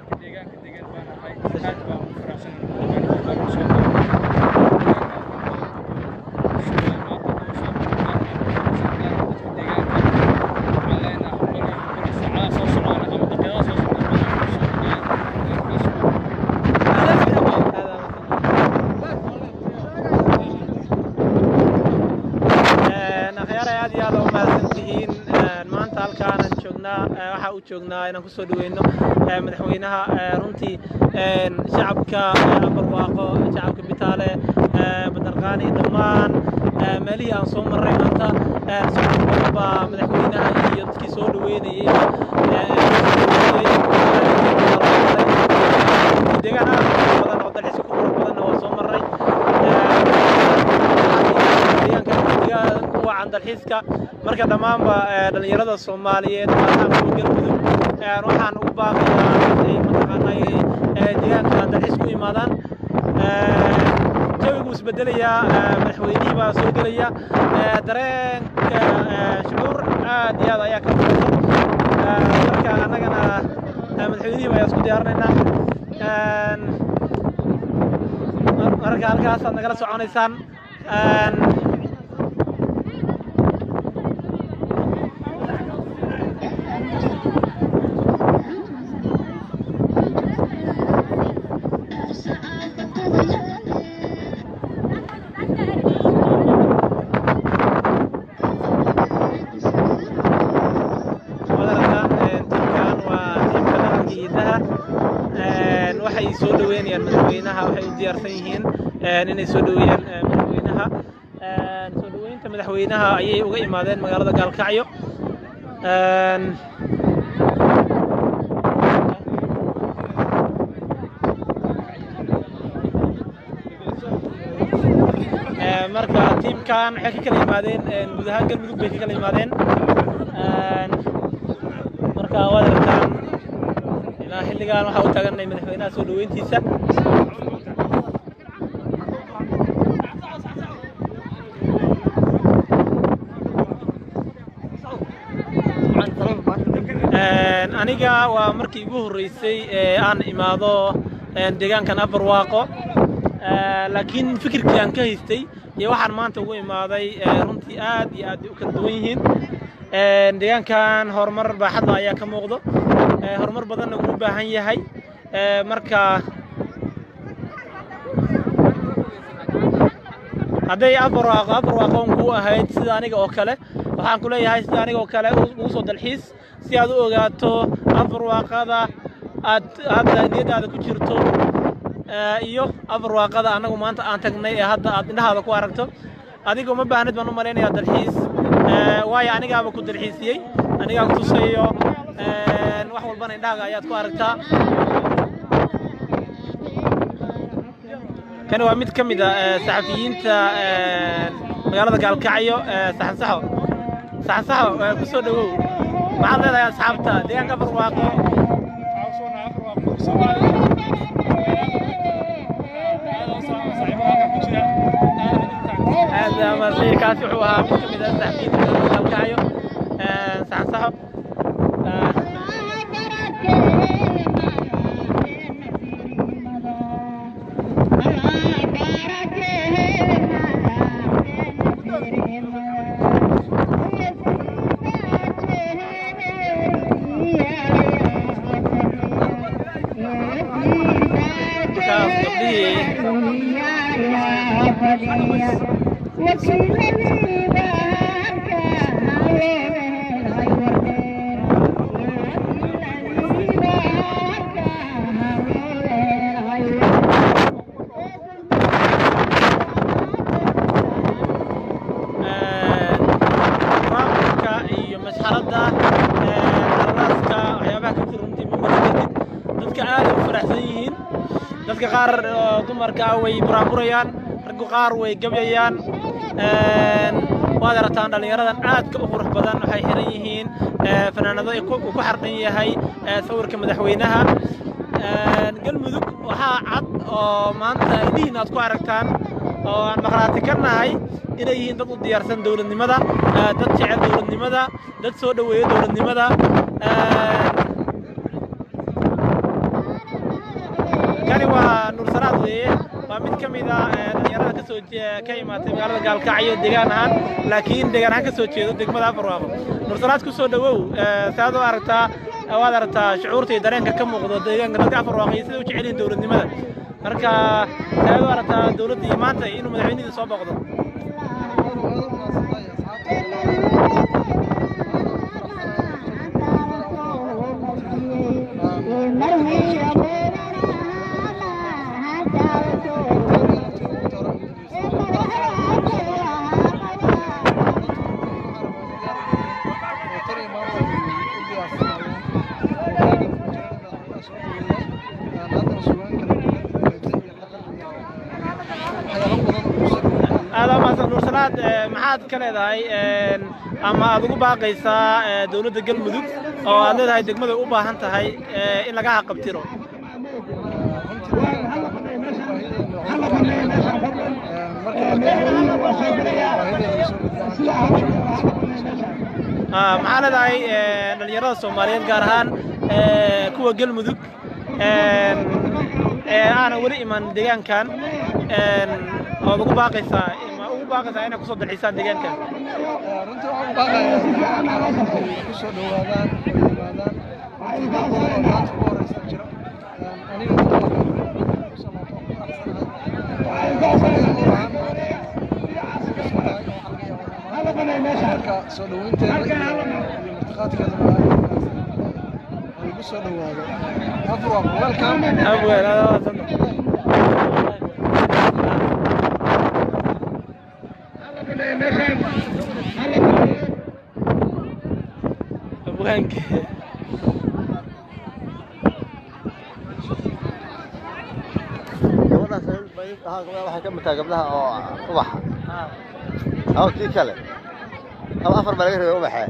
u joognaa inaan kusoo dhaweyno eh, madaxweynaha eh, runtii een, shacabka eh, barwaaqo shacabka bitaale eh, badarqaani dhammaan eh, meelihii aan soo marray maanta eh, socod badan baa madaxweynaha iyo dadkii soo dhaweynayay deegaan aad u qurux badan oo dalxiiska ku qurux badanna waa soo marray deegaanka deegaan ku wacan dalxiiska marka dhammaanba eh, dhallinyarada soomaaliyeed maadaama kuwa galmudug eh, waxaan ugu baaqayaa inay mataqaanay eh, deegaanka dalxiis ku imaadaan Eh, jawigu isbedelayaa eh, madaxweynihii baa soo gelaya eh, dareenka eh, shucuur aad iyo aad ayaa ka muuqata Eh, marka annagana eh, madaxweynihii baa isku diyaarinaynaa Een, mar- marka halkaasaad nagala soconaysaan Een, wadarataan tiimkan waa tiimka dhaqanka hidaha Een, waxay soo dhaweynayaan madaxweynaha waxay u diyaarsan yihiin een, inay soo dhaweeyaan eh, madaxweynaha Een, soo dhaweynta madaxweynaha ayay uga imaadeen magaalada gaalkacyo Een, Ee, marka tiimkan waxay ka kala yimaadeen een, guud ahaan galmudug bay ka kala yimaadeen Een, marka waad aragtaan ilaa xilligan waxaa u taaganay madaxweynaha soo dhaweyntiisa Een, aniga waa markii ugu horreysay ee aan imaado een, deegaankan abarwaaqo Ee, laakiin fikirkii aan ka haystay iyo waxaan maanta ugu imaaday ee, runtii aad iyo aad u kala duwan yihiin Een, deegaankan horumar baaxadda ayaa ka muuqdo Ee, horumar badanna wuu u baahan yahay Ee, marka hadday abarwaaqo abarwaaqoon kuu ahayd sida aniga oo kale waxaan ku leeyahay sida aniga oo kale u- ugu soo dalxiis si aad u ogaato abarwaaqada aad hadda niyadaada ku jirto ee, iyo abarwaaqada annagu maanta aan tagnay ee hadda aad indhahaada ku aragto adiga uma baahnid baan u malaynayaa dalxiis Ee, waayo anigaaba ku dalxiisiyey anigaa ku tusayo Een, wax walbana indhahaaga ayaad ku aragtaa kani waa mid ka mid ah ee, saxafiyiinta ee, magaalada gaalkacyo ee, saxan saxo saxan saxo ee, ku soo dhawow maxaad leedahay asxaabta deegaanka barwaaqo هذا مرسي كاسي وحوها مش كميدا سحفين الكايو صح صح كاس قبليه maamulka iyo masxaradda arlaaska waxyaabaha ka jira runtii mimbar kadib dadka aad ay u faraxsan yihiin dadka qaar oo dumarka ah way buraaburayaan raggu qaar way gabyayaan Een, waad aragtaan dhallinyaradan aadka u qurux badan waxay xiran yihiin ee, fanaanado ay ku- uu ku xarqan yahay ee, sawirka madaxweynaha Een, galmudug waxaa cad oo maanta indhihiin aad ku aragtaan oo aan maqraati ka nahay inay yihiin dad u diyaarsan dowladnimada ee, dad jecel dowladnimada dad soo dhoweeya dowladnimada Een, kani waa nuur salaad weeye waa mid ka mid ah ee, dhalinyarada ka soo jee- ka imaatay magaalada gaalkacyo deegaan ahaan laakiin deegaan ahaan ka soo jeedo degmada afarwaaqo nuur salaad ku soo dhowow ee, saad u aragtaa waad aragtaa shucuurta iyo dareenka ka muuqdo deegaanka dadka afarwaaqo iyo sida u jecel yihiin dowladnimada marka saad u aragtaa dowladda iyo maanta inuu madaxweynihii soo booqdo labaad ee, maxaad ka leedahay een, ama aad ugu baaqaysaa ee, dowladda galmudug oo aad leedahay degmada u baahan tahay ee, in laga haqabtiro Ah, maxaa leedahay ee, dhalinyarada soomaaliyeed gaar ahaan ee, kuwa galmudug een, ee aanan weli iman deegaankan een, ood ugu baaqaysaa ma ugu baaqaysaa inay kusoo dalxiisaan deegaankan runtii waxaan u baaqayaa ku soo dhowaadaan ku yimaadaan runtii dad badan oo maanta ugu horeysa jira aniga marka soo dhoweynteeda iyo martiqaadkeeda lagu soo dhowaado afur waa welcome abweel aad waa santahay. abwaanka gabadhaas waxay ka mid tahay gabdhaha oo ubaxa aw tii kale ama afar baa laga rabay ubaxee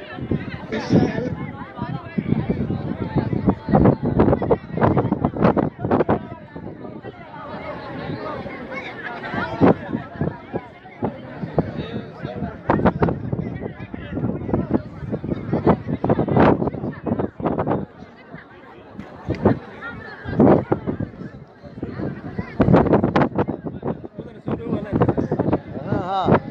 ها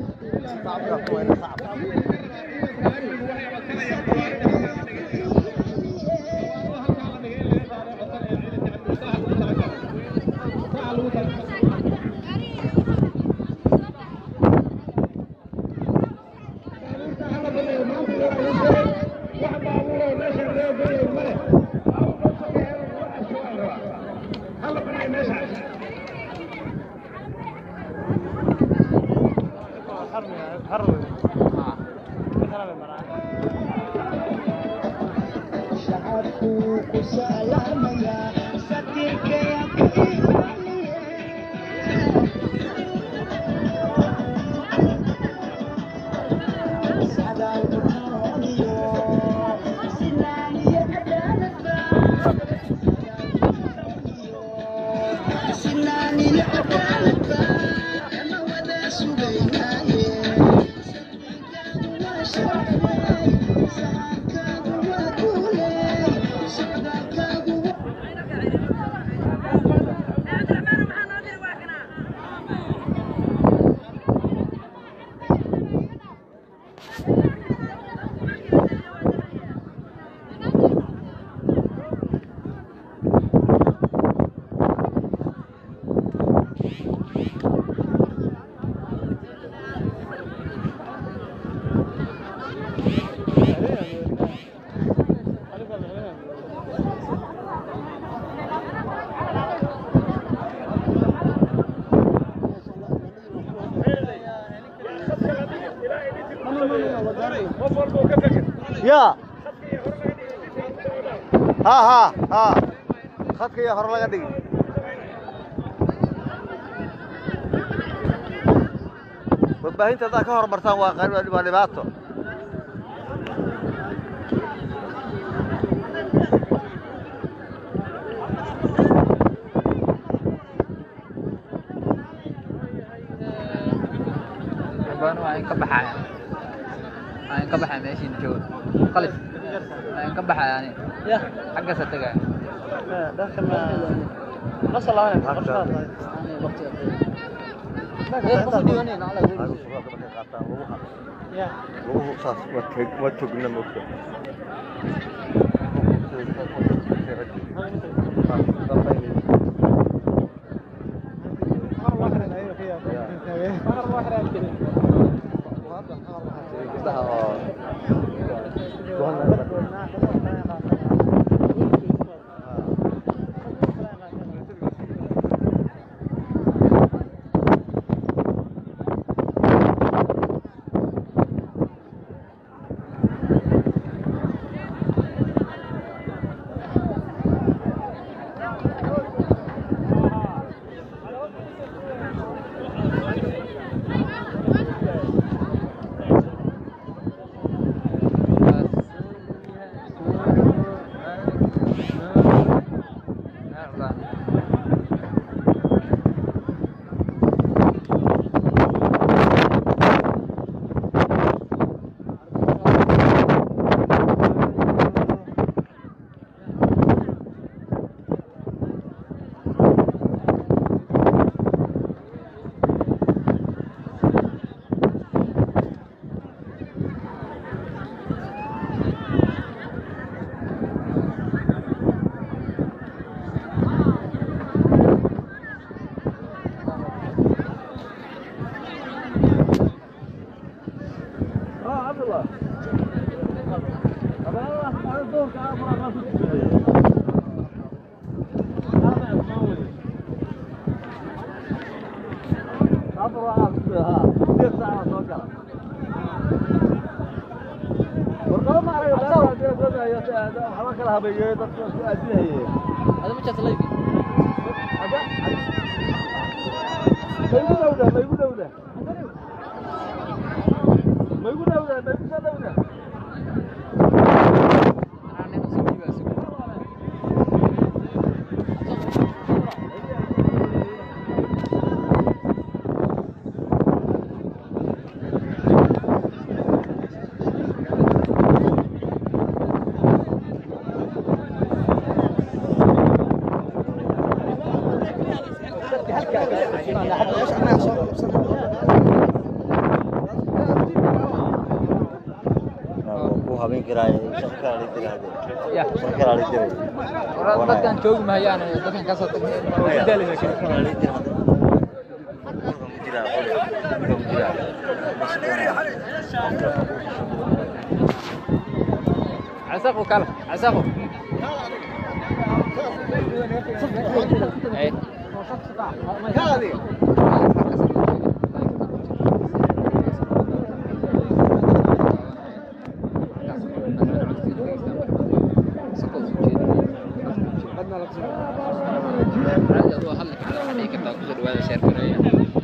يا ها ها ها خدك يا هر laga dhigi warbaahinta haddaad ka hormartaan waa qari- waa dhibaato Gabadhan waa in ka baxaya waa in ka baxaya meeshiina jooga qalif waa in ka baxaya ani ya xaggaasa tegaya dharka ma ma salaaman ya luguhu saas waa tog- waa togna mogta gabdhaha oo هذا ما جات ليبي أنا نفسي أجيبها سوق. ku habeen karaaye shaqo kala la tiraahdo يا shaqo kala la jiray dadkan joogi mahayaan dadkan ka soo tagnay shaqo kala la tiraahdo Qolka ku jira, qolka ku jira. عساقو كلا عساقو ايه عادي أدوها هلك على حقيقة كده كسر وهذا شير كريه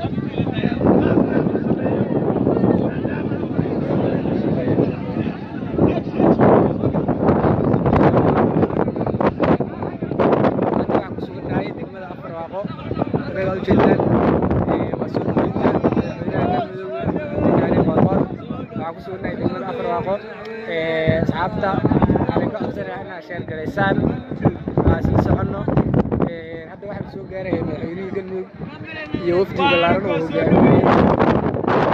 waxaan ku sugannahay degmada afarwaaqo magaala ujeedaan mas-uuliyiinta madaxweynaha galmudug gaari qoorqoor waxaan ku sugannahay degmada afarwaaqo asxaabta waxaan ka codsanayaa inaad sheer garaysaan waa sii soconno hadda waxaan soo gaaraya madaxweynihii galmudug iyo wafdi ballaaran oo hogaaminayay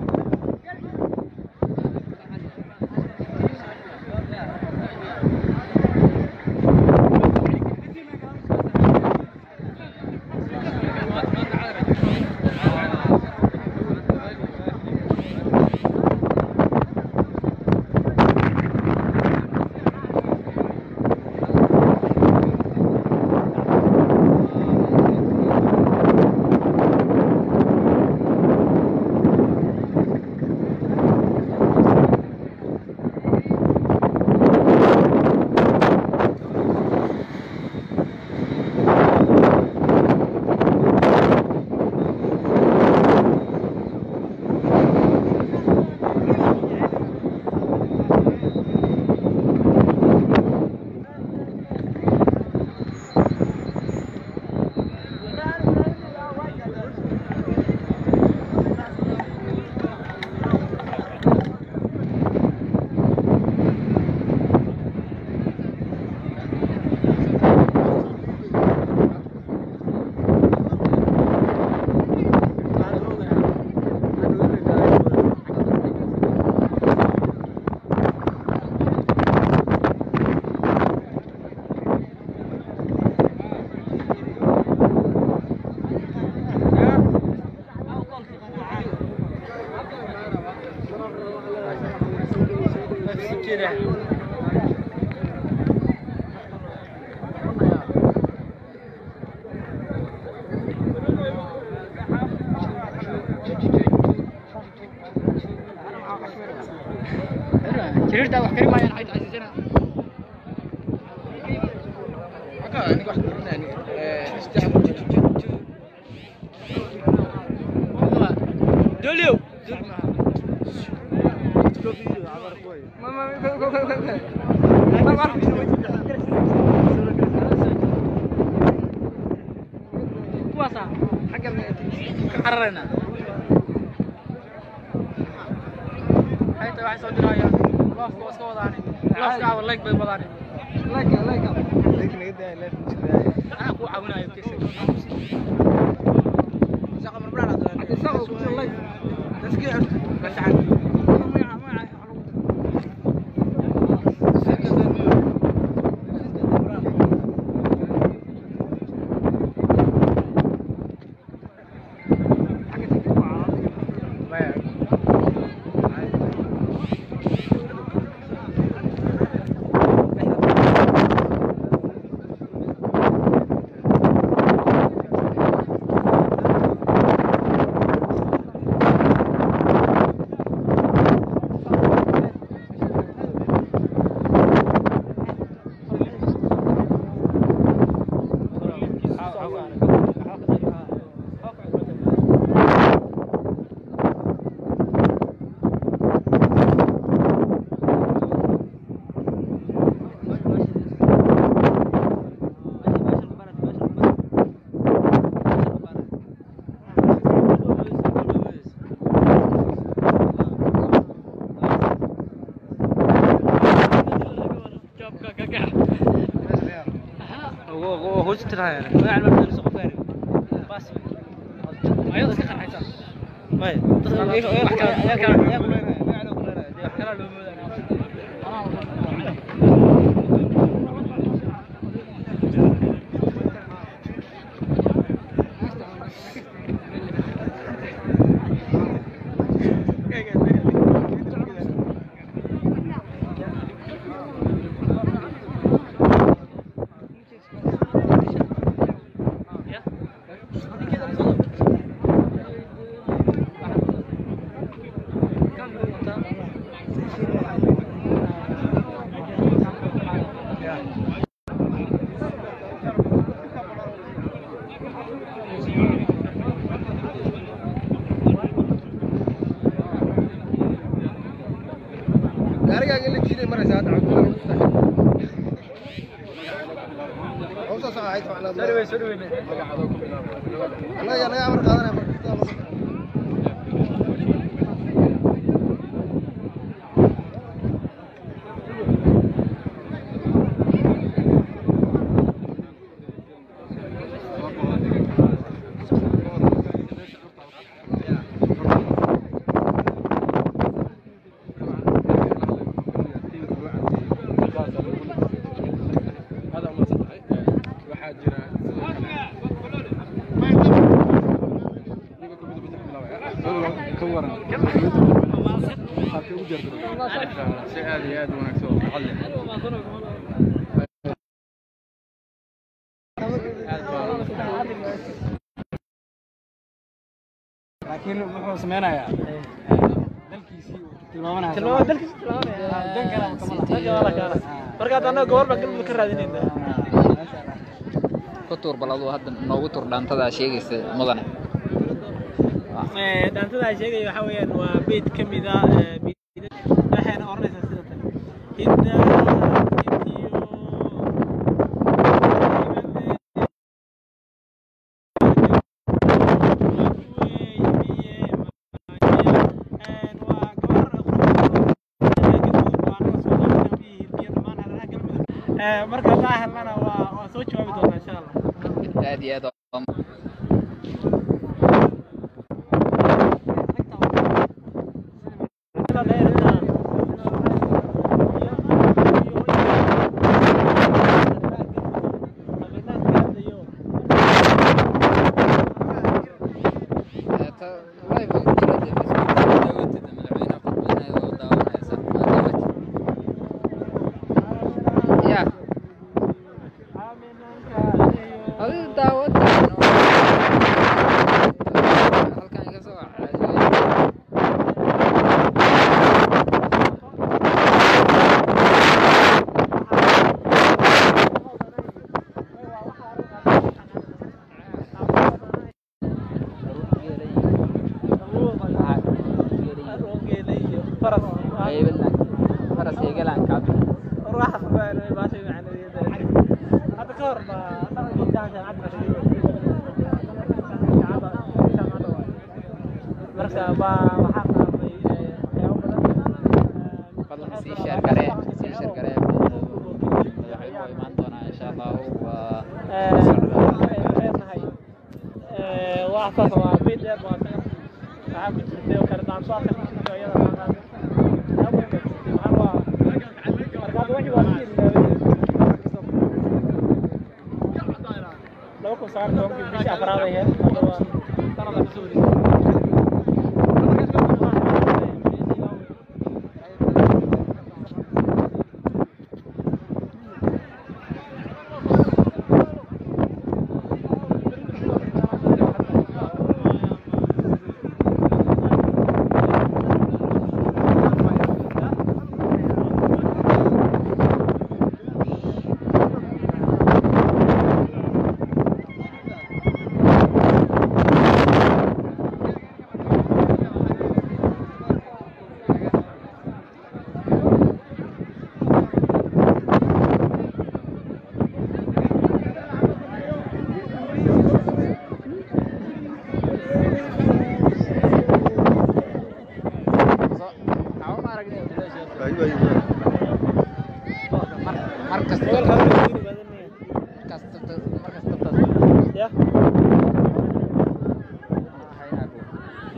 جريرتا wax kari maayaan xayd casiisana دوليو kuwaasa xagga ka cararayna hayta waxay soo dirayaan loofka waa iska wadaani loofka awa leeg bay wadaani leega leega anaa kuu caawinayo kesa isaqa ku jira leeg gasacan kuusi tirahaya magaca ma bedeliso qof gaari bas ayada iska qarxaysa may dadka ayaga ayaga ayaga ayaga ayaga ayaga wax kala loo moodaa gaarigaaga la jiiday maraysa hadda cabdulla hawsa saxaayad macnaa soo dhaweey soo dhaweey annaga naga amar qaadanaya marka هذا ما صدق waxaa jira ka waran ugu jirta si aad iyo aad u wanaagsan oo farxad leh laakiin wuxuu sameynayaa dalkiisii tilmaamanaya tilmaamo dalkiisa tilmaamanaya dan kale kama laha dan kale kaala marka hadda annaga goor baan galmudug ka raadinayna ku tuur bal aduu hadda noogu tuur dhaantadaa sheegaysa mudane dhaantada ay sheegaya waxaa weeyaan waa beyd ka mid ah waxayna oranaysaa sida tan hidda hidiyo marka hadaa helnana waa waa soo jawaabi doonaa insha allah aad iyo aad ya adiga daawada halkan iga soo faras egalan kaab hadda ka hor marka baa waxaa qaatay waxyaabo badan fadlan sii sheer garee sii sheer garee madaxweynuhu waa imaan doonaa insha allahu waa leenahay wax saas waa beyd dheer baa tagan waxaa ku jirtay oo kale daanso halka ku jirtay oo iyada maa qaaday waxaa waa markaad wixii waa sii laba kun sagaal tobankii bishii afraad ay ahayd hadda waa sanada kusoo wareegtay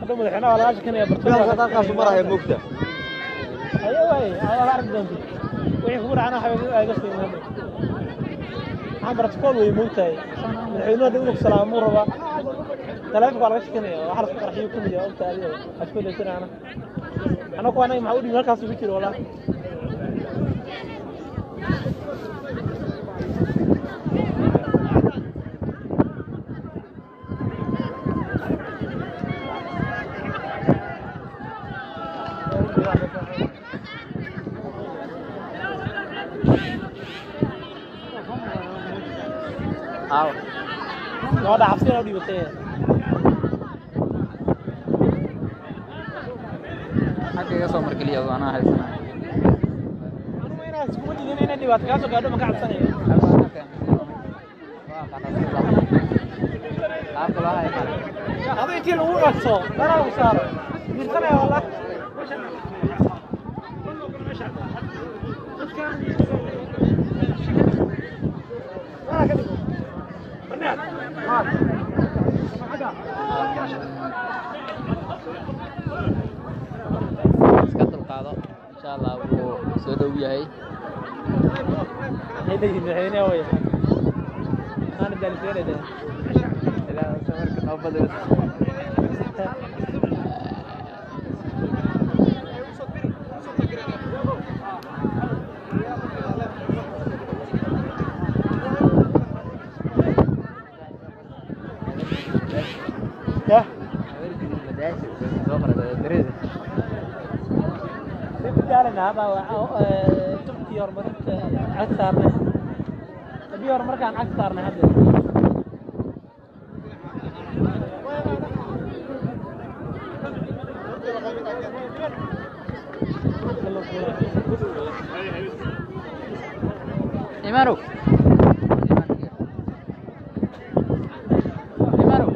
gaadho madaxweynaha waa laga shakinaya bilaalka dalkaasu maraya moogta ayo waay ayaa arki doonta wixii kugu dhacana waxaa aaga qiimaada waxaan baraticool wey moogtahay madaxweynuhu hadda inuu salaamuu rabaa taleefonka waa laga shakinaya waxa lasku qarxiyo ka mid yahay ogta adiga asku daysanayana anagu anaga maxaa u dhibi halkaas ugu jiro walaa aaw gabadha cabsiga u dhibatay xagga iga soo markeliya anaa haysana inaad iskuma digin inay dhibaato kaa soo gaadho ma ka cabsanayo qaabka loo hayo adu intii lagu dhagto dana lagu saaro diirsanaya wallah iska dulqaado insha allah wuu soo dhow yahay Ay leeyihiin madaxweynaha way aana daaliseenayda ilaa safarka noo badayo yah jaalina hadda tubkii horumarinta cag saarnay haddii horumarkaan cag saarnay hadda imaanow imaanow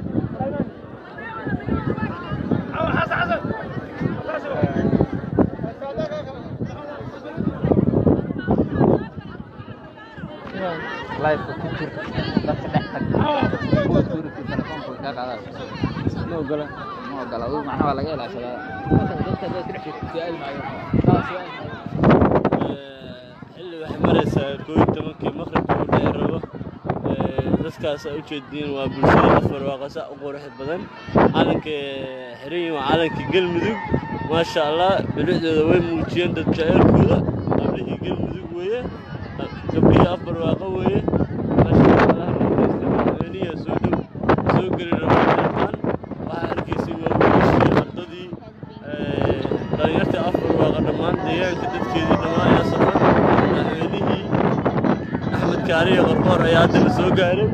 live ku jir dadka dhex tag kuwa suurati telefoonka ka qaada ma ogola ma ogola adigu macnaha waa laga ilaashadaa dadka dadka haddaad ku dhex jirto su-aal maayo taa su-aal maayo xilli waxay maraysaa koo iyo tobankii maqribka u dhici rabo dadkaas aa ujeediin waa bulshada afar waaqasa u qurux badan calanka xiran yihiin waa calanka galmudug maasha allah bilicdooda way muujiyeen dad jaceylkooda qablihii galmudug weeye gabdhihii afar waaqa weeye maasha allah naxariista madaxweynihi soo dhow soo geli rabo dhammaan waxaa arkaysay waa wiilashii ardadii dhalinyartii afar waaqa dhammaan deegaanka dadkeedii dhammaan ayaa safan madaxweynihii axmed kaariye qorqoor ayaa hadda la soo gaaray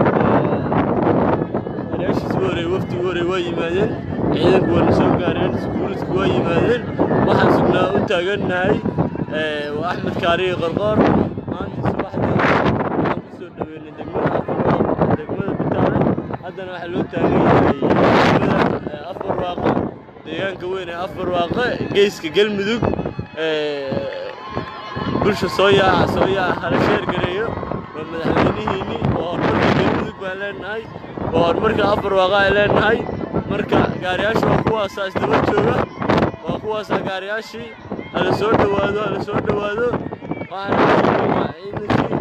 walaashiis ugu horey wafdi ugu horey waa yimaadeen ciidanku waa la soo gaareen iskuuliska waa yimaadeen waxaan sugnaa u taagannahay waa axmed kaariye qorqoor maanta subaxdii waxaan ku soo dhaweynay degmada afar degmada bitaale haddana waxaa loo taagan yahay degmada afar waaqo deegaanka weyn ee afar waaqo geeska galmudug bulsha soo yaaca soo yaaca hala sheer gareeyo waa madaxweynihiinni waa horumarka galmudug baan leenahay waa horumarka afar waaqa ay leenahay marka gaariyaasha waa kuwaasaa isdaba jooga waa kuwaasaa gaariyaashii hala soo dhowaado hala soo dhowaado waxaan waa ciidankii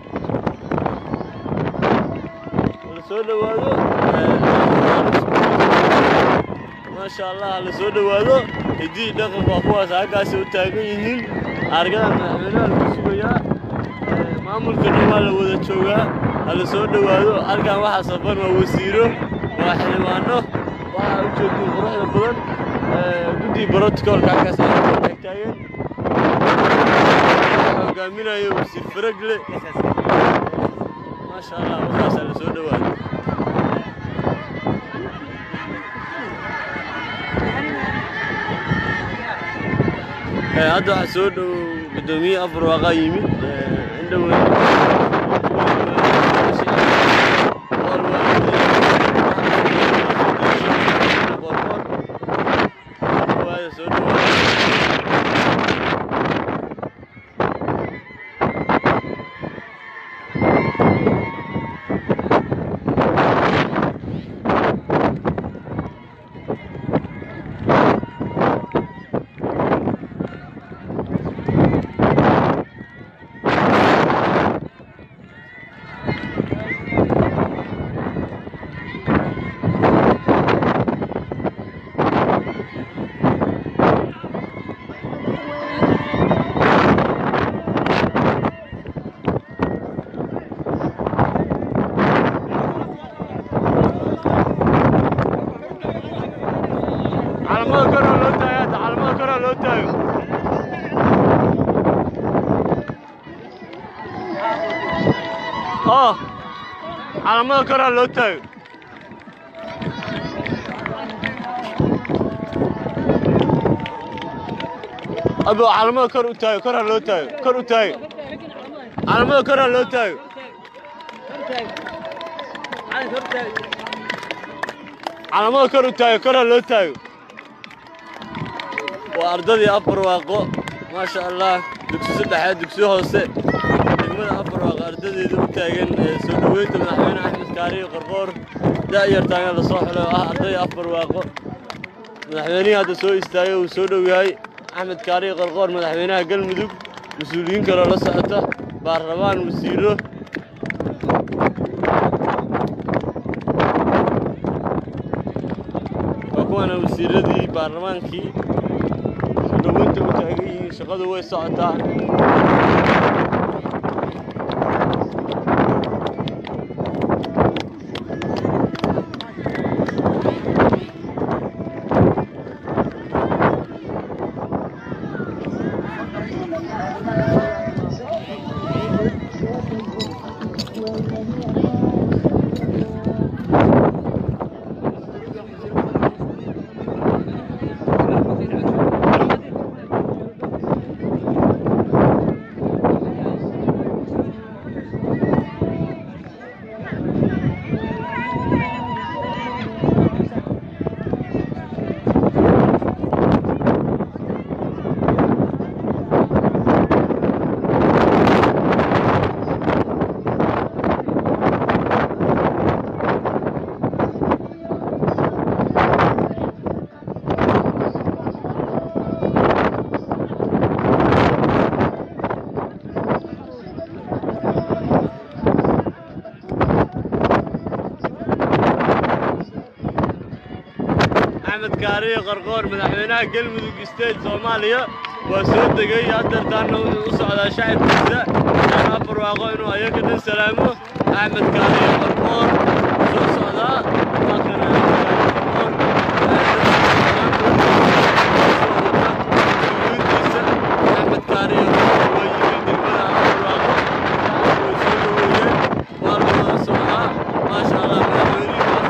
hala soo dhowaado maasha allah hala soo dhowaado hiddii dhaqanka waa kuwaas halkaasi u taagan yihiin argada madaxweynaha lagu sugayaa maamulkana waa la wada joogaa hala soo dhowaado halkan waxaa safan waa wasiiro waa xildhibaano waxaa u joogtiin quruxda badan guddii brotocolka halkaas ay taagtaageen hogaaminayo wasiir faragle maasha allah waxaasaa la soo dhowaado hadda waxaa soo dhow guddoomiye afar waaqaa yimid indhow soo dhowaada calamada koraa loo taago hadda calamada koraa loo taago oh calamada koraa loo taago abo calamada kor u taago koraa loo taago kor u taago calamada koraa loo taago calamada kor u taago koraa loo taago waa ardadii afar waaqo maasha allah dugsi saddexaad dugsi hoose degmada afar waaqo ardadeeda u taagan ee soo dhoweynta madaxweyne axmed kaariyo qorqoor da'yartaanga la soo xulay oo ah ardayda afar waaqo madaxweynihii hadda soo istaagay uu soo dhow yahay axmed kaariyo qorqoor madaxweynaha galmudug mas-uuliyiin kaloo la socota baarlamaan wasiiro waa kuwana wasiiradii baarlamaankii soo dhoweynta u taagan yihiin shaqadu way socotaa axmed kaariyo qarqoor madaxweynaha galmudug state soomaaliya waa soo degay haddeertaana wuxuu u socdaa shacabkiisa aan afar waaqo inuu ayaga dhan salaamo axmed kaariyo qarqoor soo socdaa waa kana Axmed Kaariyo Qarqoor. axmed kaariyo waa yimid degmada afar waaqo shacabku way soo dhoweeyeen waa la wada socdaa maasha allah madaxweynihii waa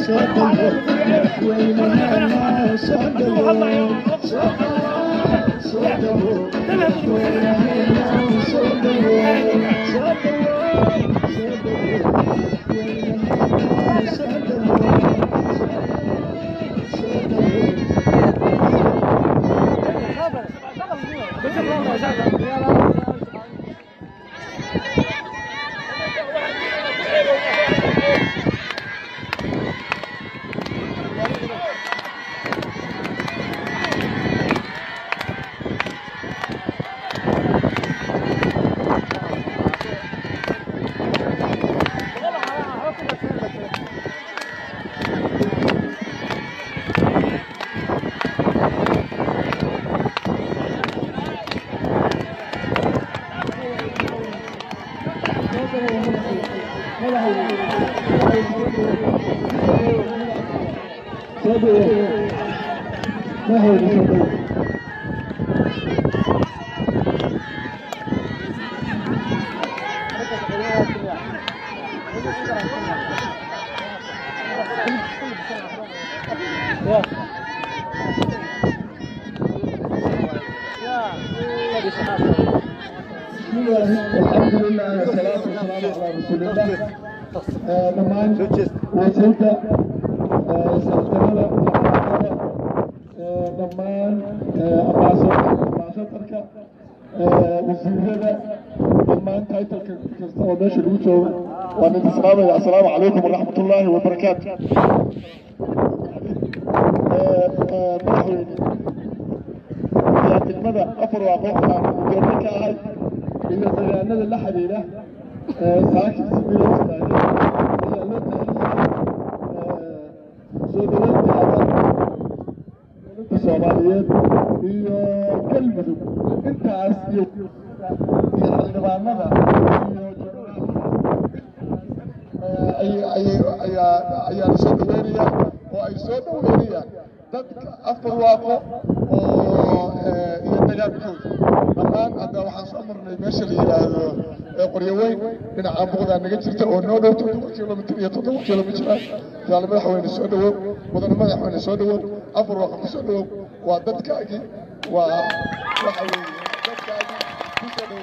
Thank you. الحمد لله والصلاة والسلام على رسول الله dhammaan wasiirka sarkalada dhammaan ambaasadarka wasiirada dhammaan taytalka kasta oo meesha lagu joogo waan idin salaamaya assalaamu calaykum waraxmat ullaahi wabarakaatu madaxweyne ayaa degmada afar waaqo aan ujeedno ka ahay iyo deegaanada la xiriira saaki sidii loo istaagay ayaa loo taxiyey soo dhaweyntaada dowladda soomaaliyeed iyo galmudug intaas iyo iyo xildhibaanada iyo ayaan soo dhaweynaya oo ay soo dhaweynayaan dadka afar waaqo oo iyo dagaalkooda dhammaan hadda waxaan soo marnay meesha la yidhaahdo qoryo weyn dhinaca muuqdaa naga jirta oo noo dhow toddoba kilomitir iyo toddoba kilomitir ah jaale madaxweyne soo dhawow mudane madaxweyne soo dhawow afar waaqa ku soo dhawow waa dadkaagii waa waxa weeye dadkaagii ku soo dhawow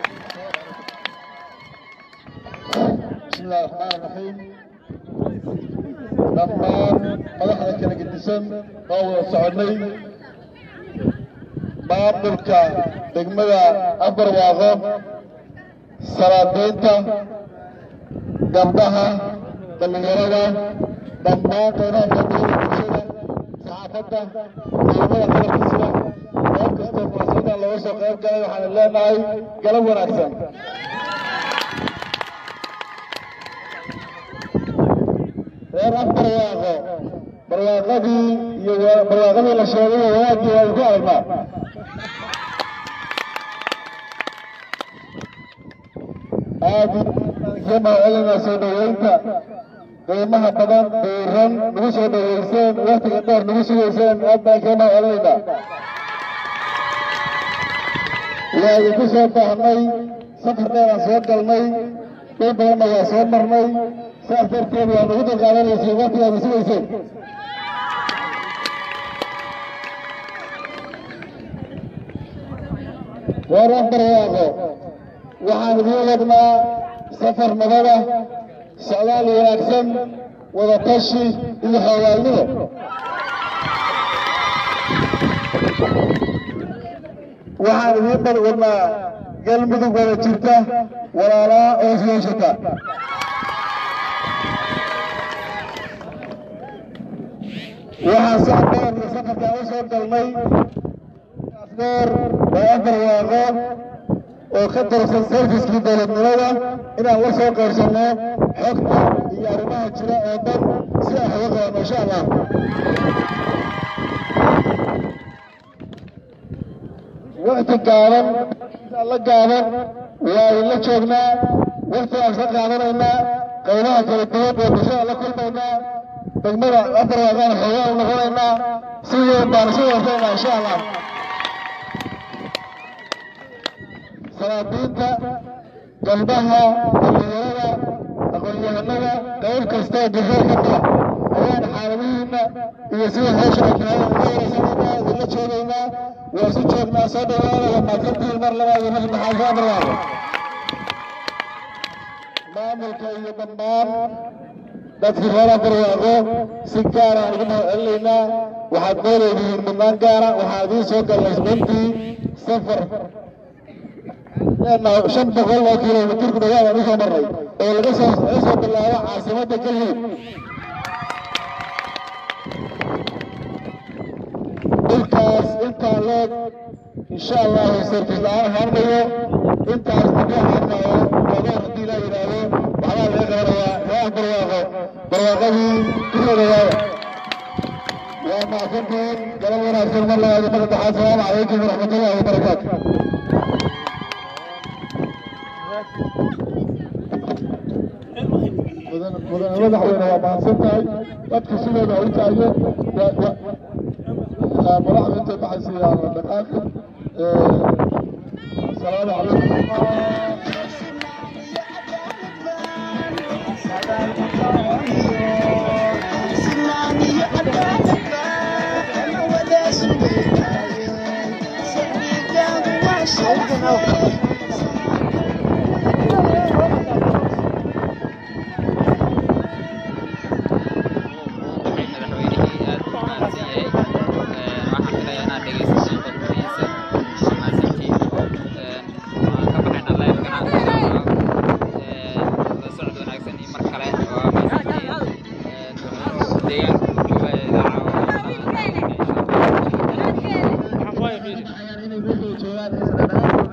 بسم الله الرحمن الرحيم dhammaan madaxda kala gedisan oo wada soconay maamulka degmada afar waaqo salaadeynta gabdhaha dhallinyarada dhammaan qeybaha kala bulshada saxaafadda ciidamada qalabkiisida goob kastoo fursadan looga soo qayb galay waxaan leenahay galab wanaagsan reer afar waaqo barwaaqadii iyo barwaaqadii la sheegay wanaagii waa ku aragnaa aad iyo mahadcelinaa soo dhaweynta qiimaha badan diiran nagu soo dhaweyseen waktiga dheer nagu sugayseen aad baan kaga mahadcelinaynaa waa idinku soo baahnay safar dheeraan soo galnay dhul badanna waa soo marnay saas darteed waa nagu dulqaadanaysay waktigaada sugayseen reer afar waaqo waxaan idiin wadnaa safar nabada socdaal wanaagsan wada tashi iyo xoogaalnimo waxaan idiin bad wadnaa galmudug wada jirta walaalaa oo isyeeshata waxaan soo dheer safarkaa u soo galnay asgoor waa afar waaqo oo ka tirsan serviskii dowladnimada inaan la soo qaybsanno xogta iyo arrimaha jira oo dhan si aan uga qabanno insha allah waqti gaaban la gaaban waa idinla joognaa waqti aan ka qaadanaynaa qaybaha kala duwan ee bulshada la kulmaynaa degmada afar waaqaan xoogaa u noqonaynaa si weyn baan isu warsaynaa insha allah salaadiinta gabdhaha dhallinyarada aqoon-yahanada qayb kastoo bulshada ka mida ayaan xaaladihiina iyo sida hawsha ay tahay uga waraysanayna idinla joogaynaa waa isu joognaa soo dhawaada waa mahadsantihiin mar labaad iyo mar saddexaad soo dhawaada maamulka iyo dhammaan dadkii reer barwaaqo si gaara aan ugu mahadcelinaynaa waxaad nooleedihiin mudnaan gaara waxaa idiin soo galay isniintii safar leenahay shan boqol oo kilomitir ku dhawaad aan usoo marray oo laga soo laga soo bilaabo caasimadda galmudug dhulkaas intaa leeg insha allahu sarfis la-aan harmayo intaas laga harmayo adoon haddii la yidhaahdo waxbaa laga qabanayaa reer barwaaqo barwaaqadii kurodayaada waa macsantiin galab wanaagsan mar labaad iyo mar saddexaad salaamu calaykum waraxmatullahi wabarakaatu mudane madaxweyne waa mahadsan tahay dadka sidooda u taayo madaxda intay baxaysa la dhaqaaqi salaamu calaykum madaxweynihii aad u mahadsan yahay waxaan filayaa inaad dhegeysateen khudbadiisa mahadsantiin waan ka baxaynaa leebkana la socod wanaagsan iyo mar kale waa mahadsantiin deegaanka jooga ee idaaca waxaan ku haya fiiri inay meesha joogaan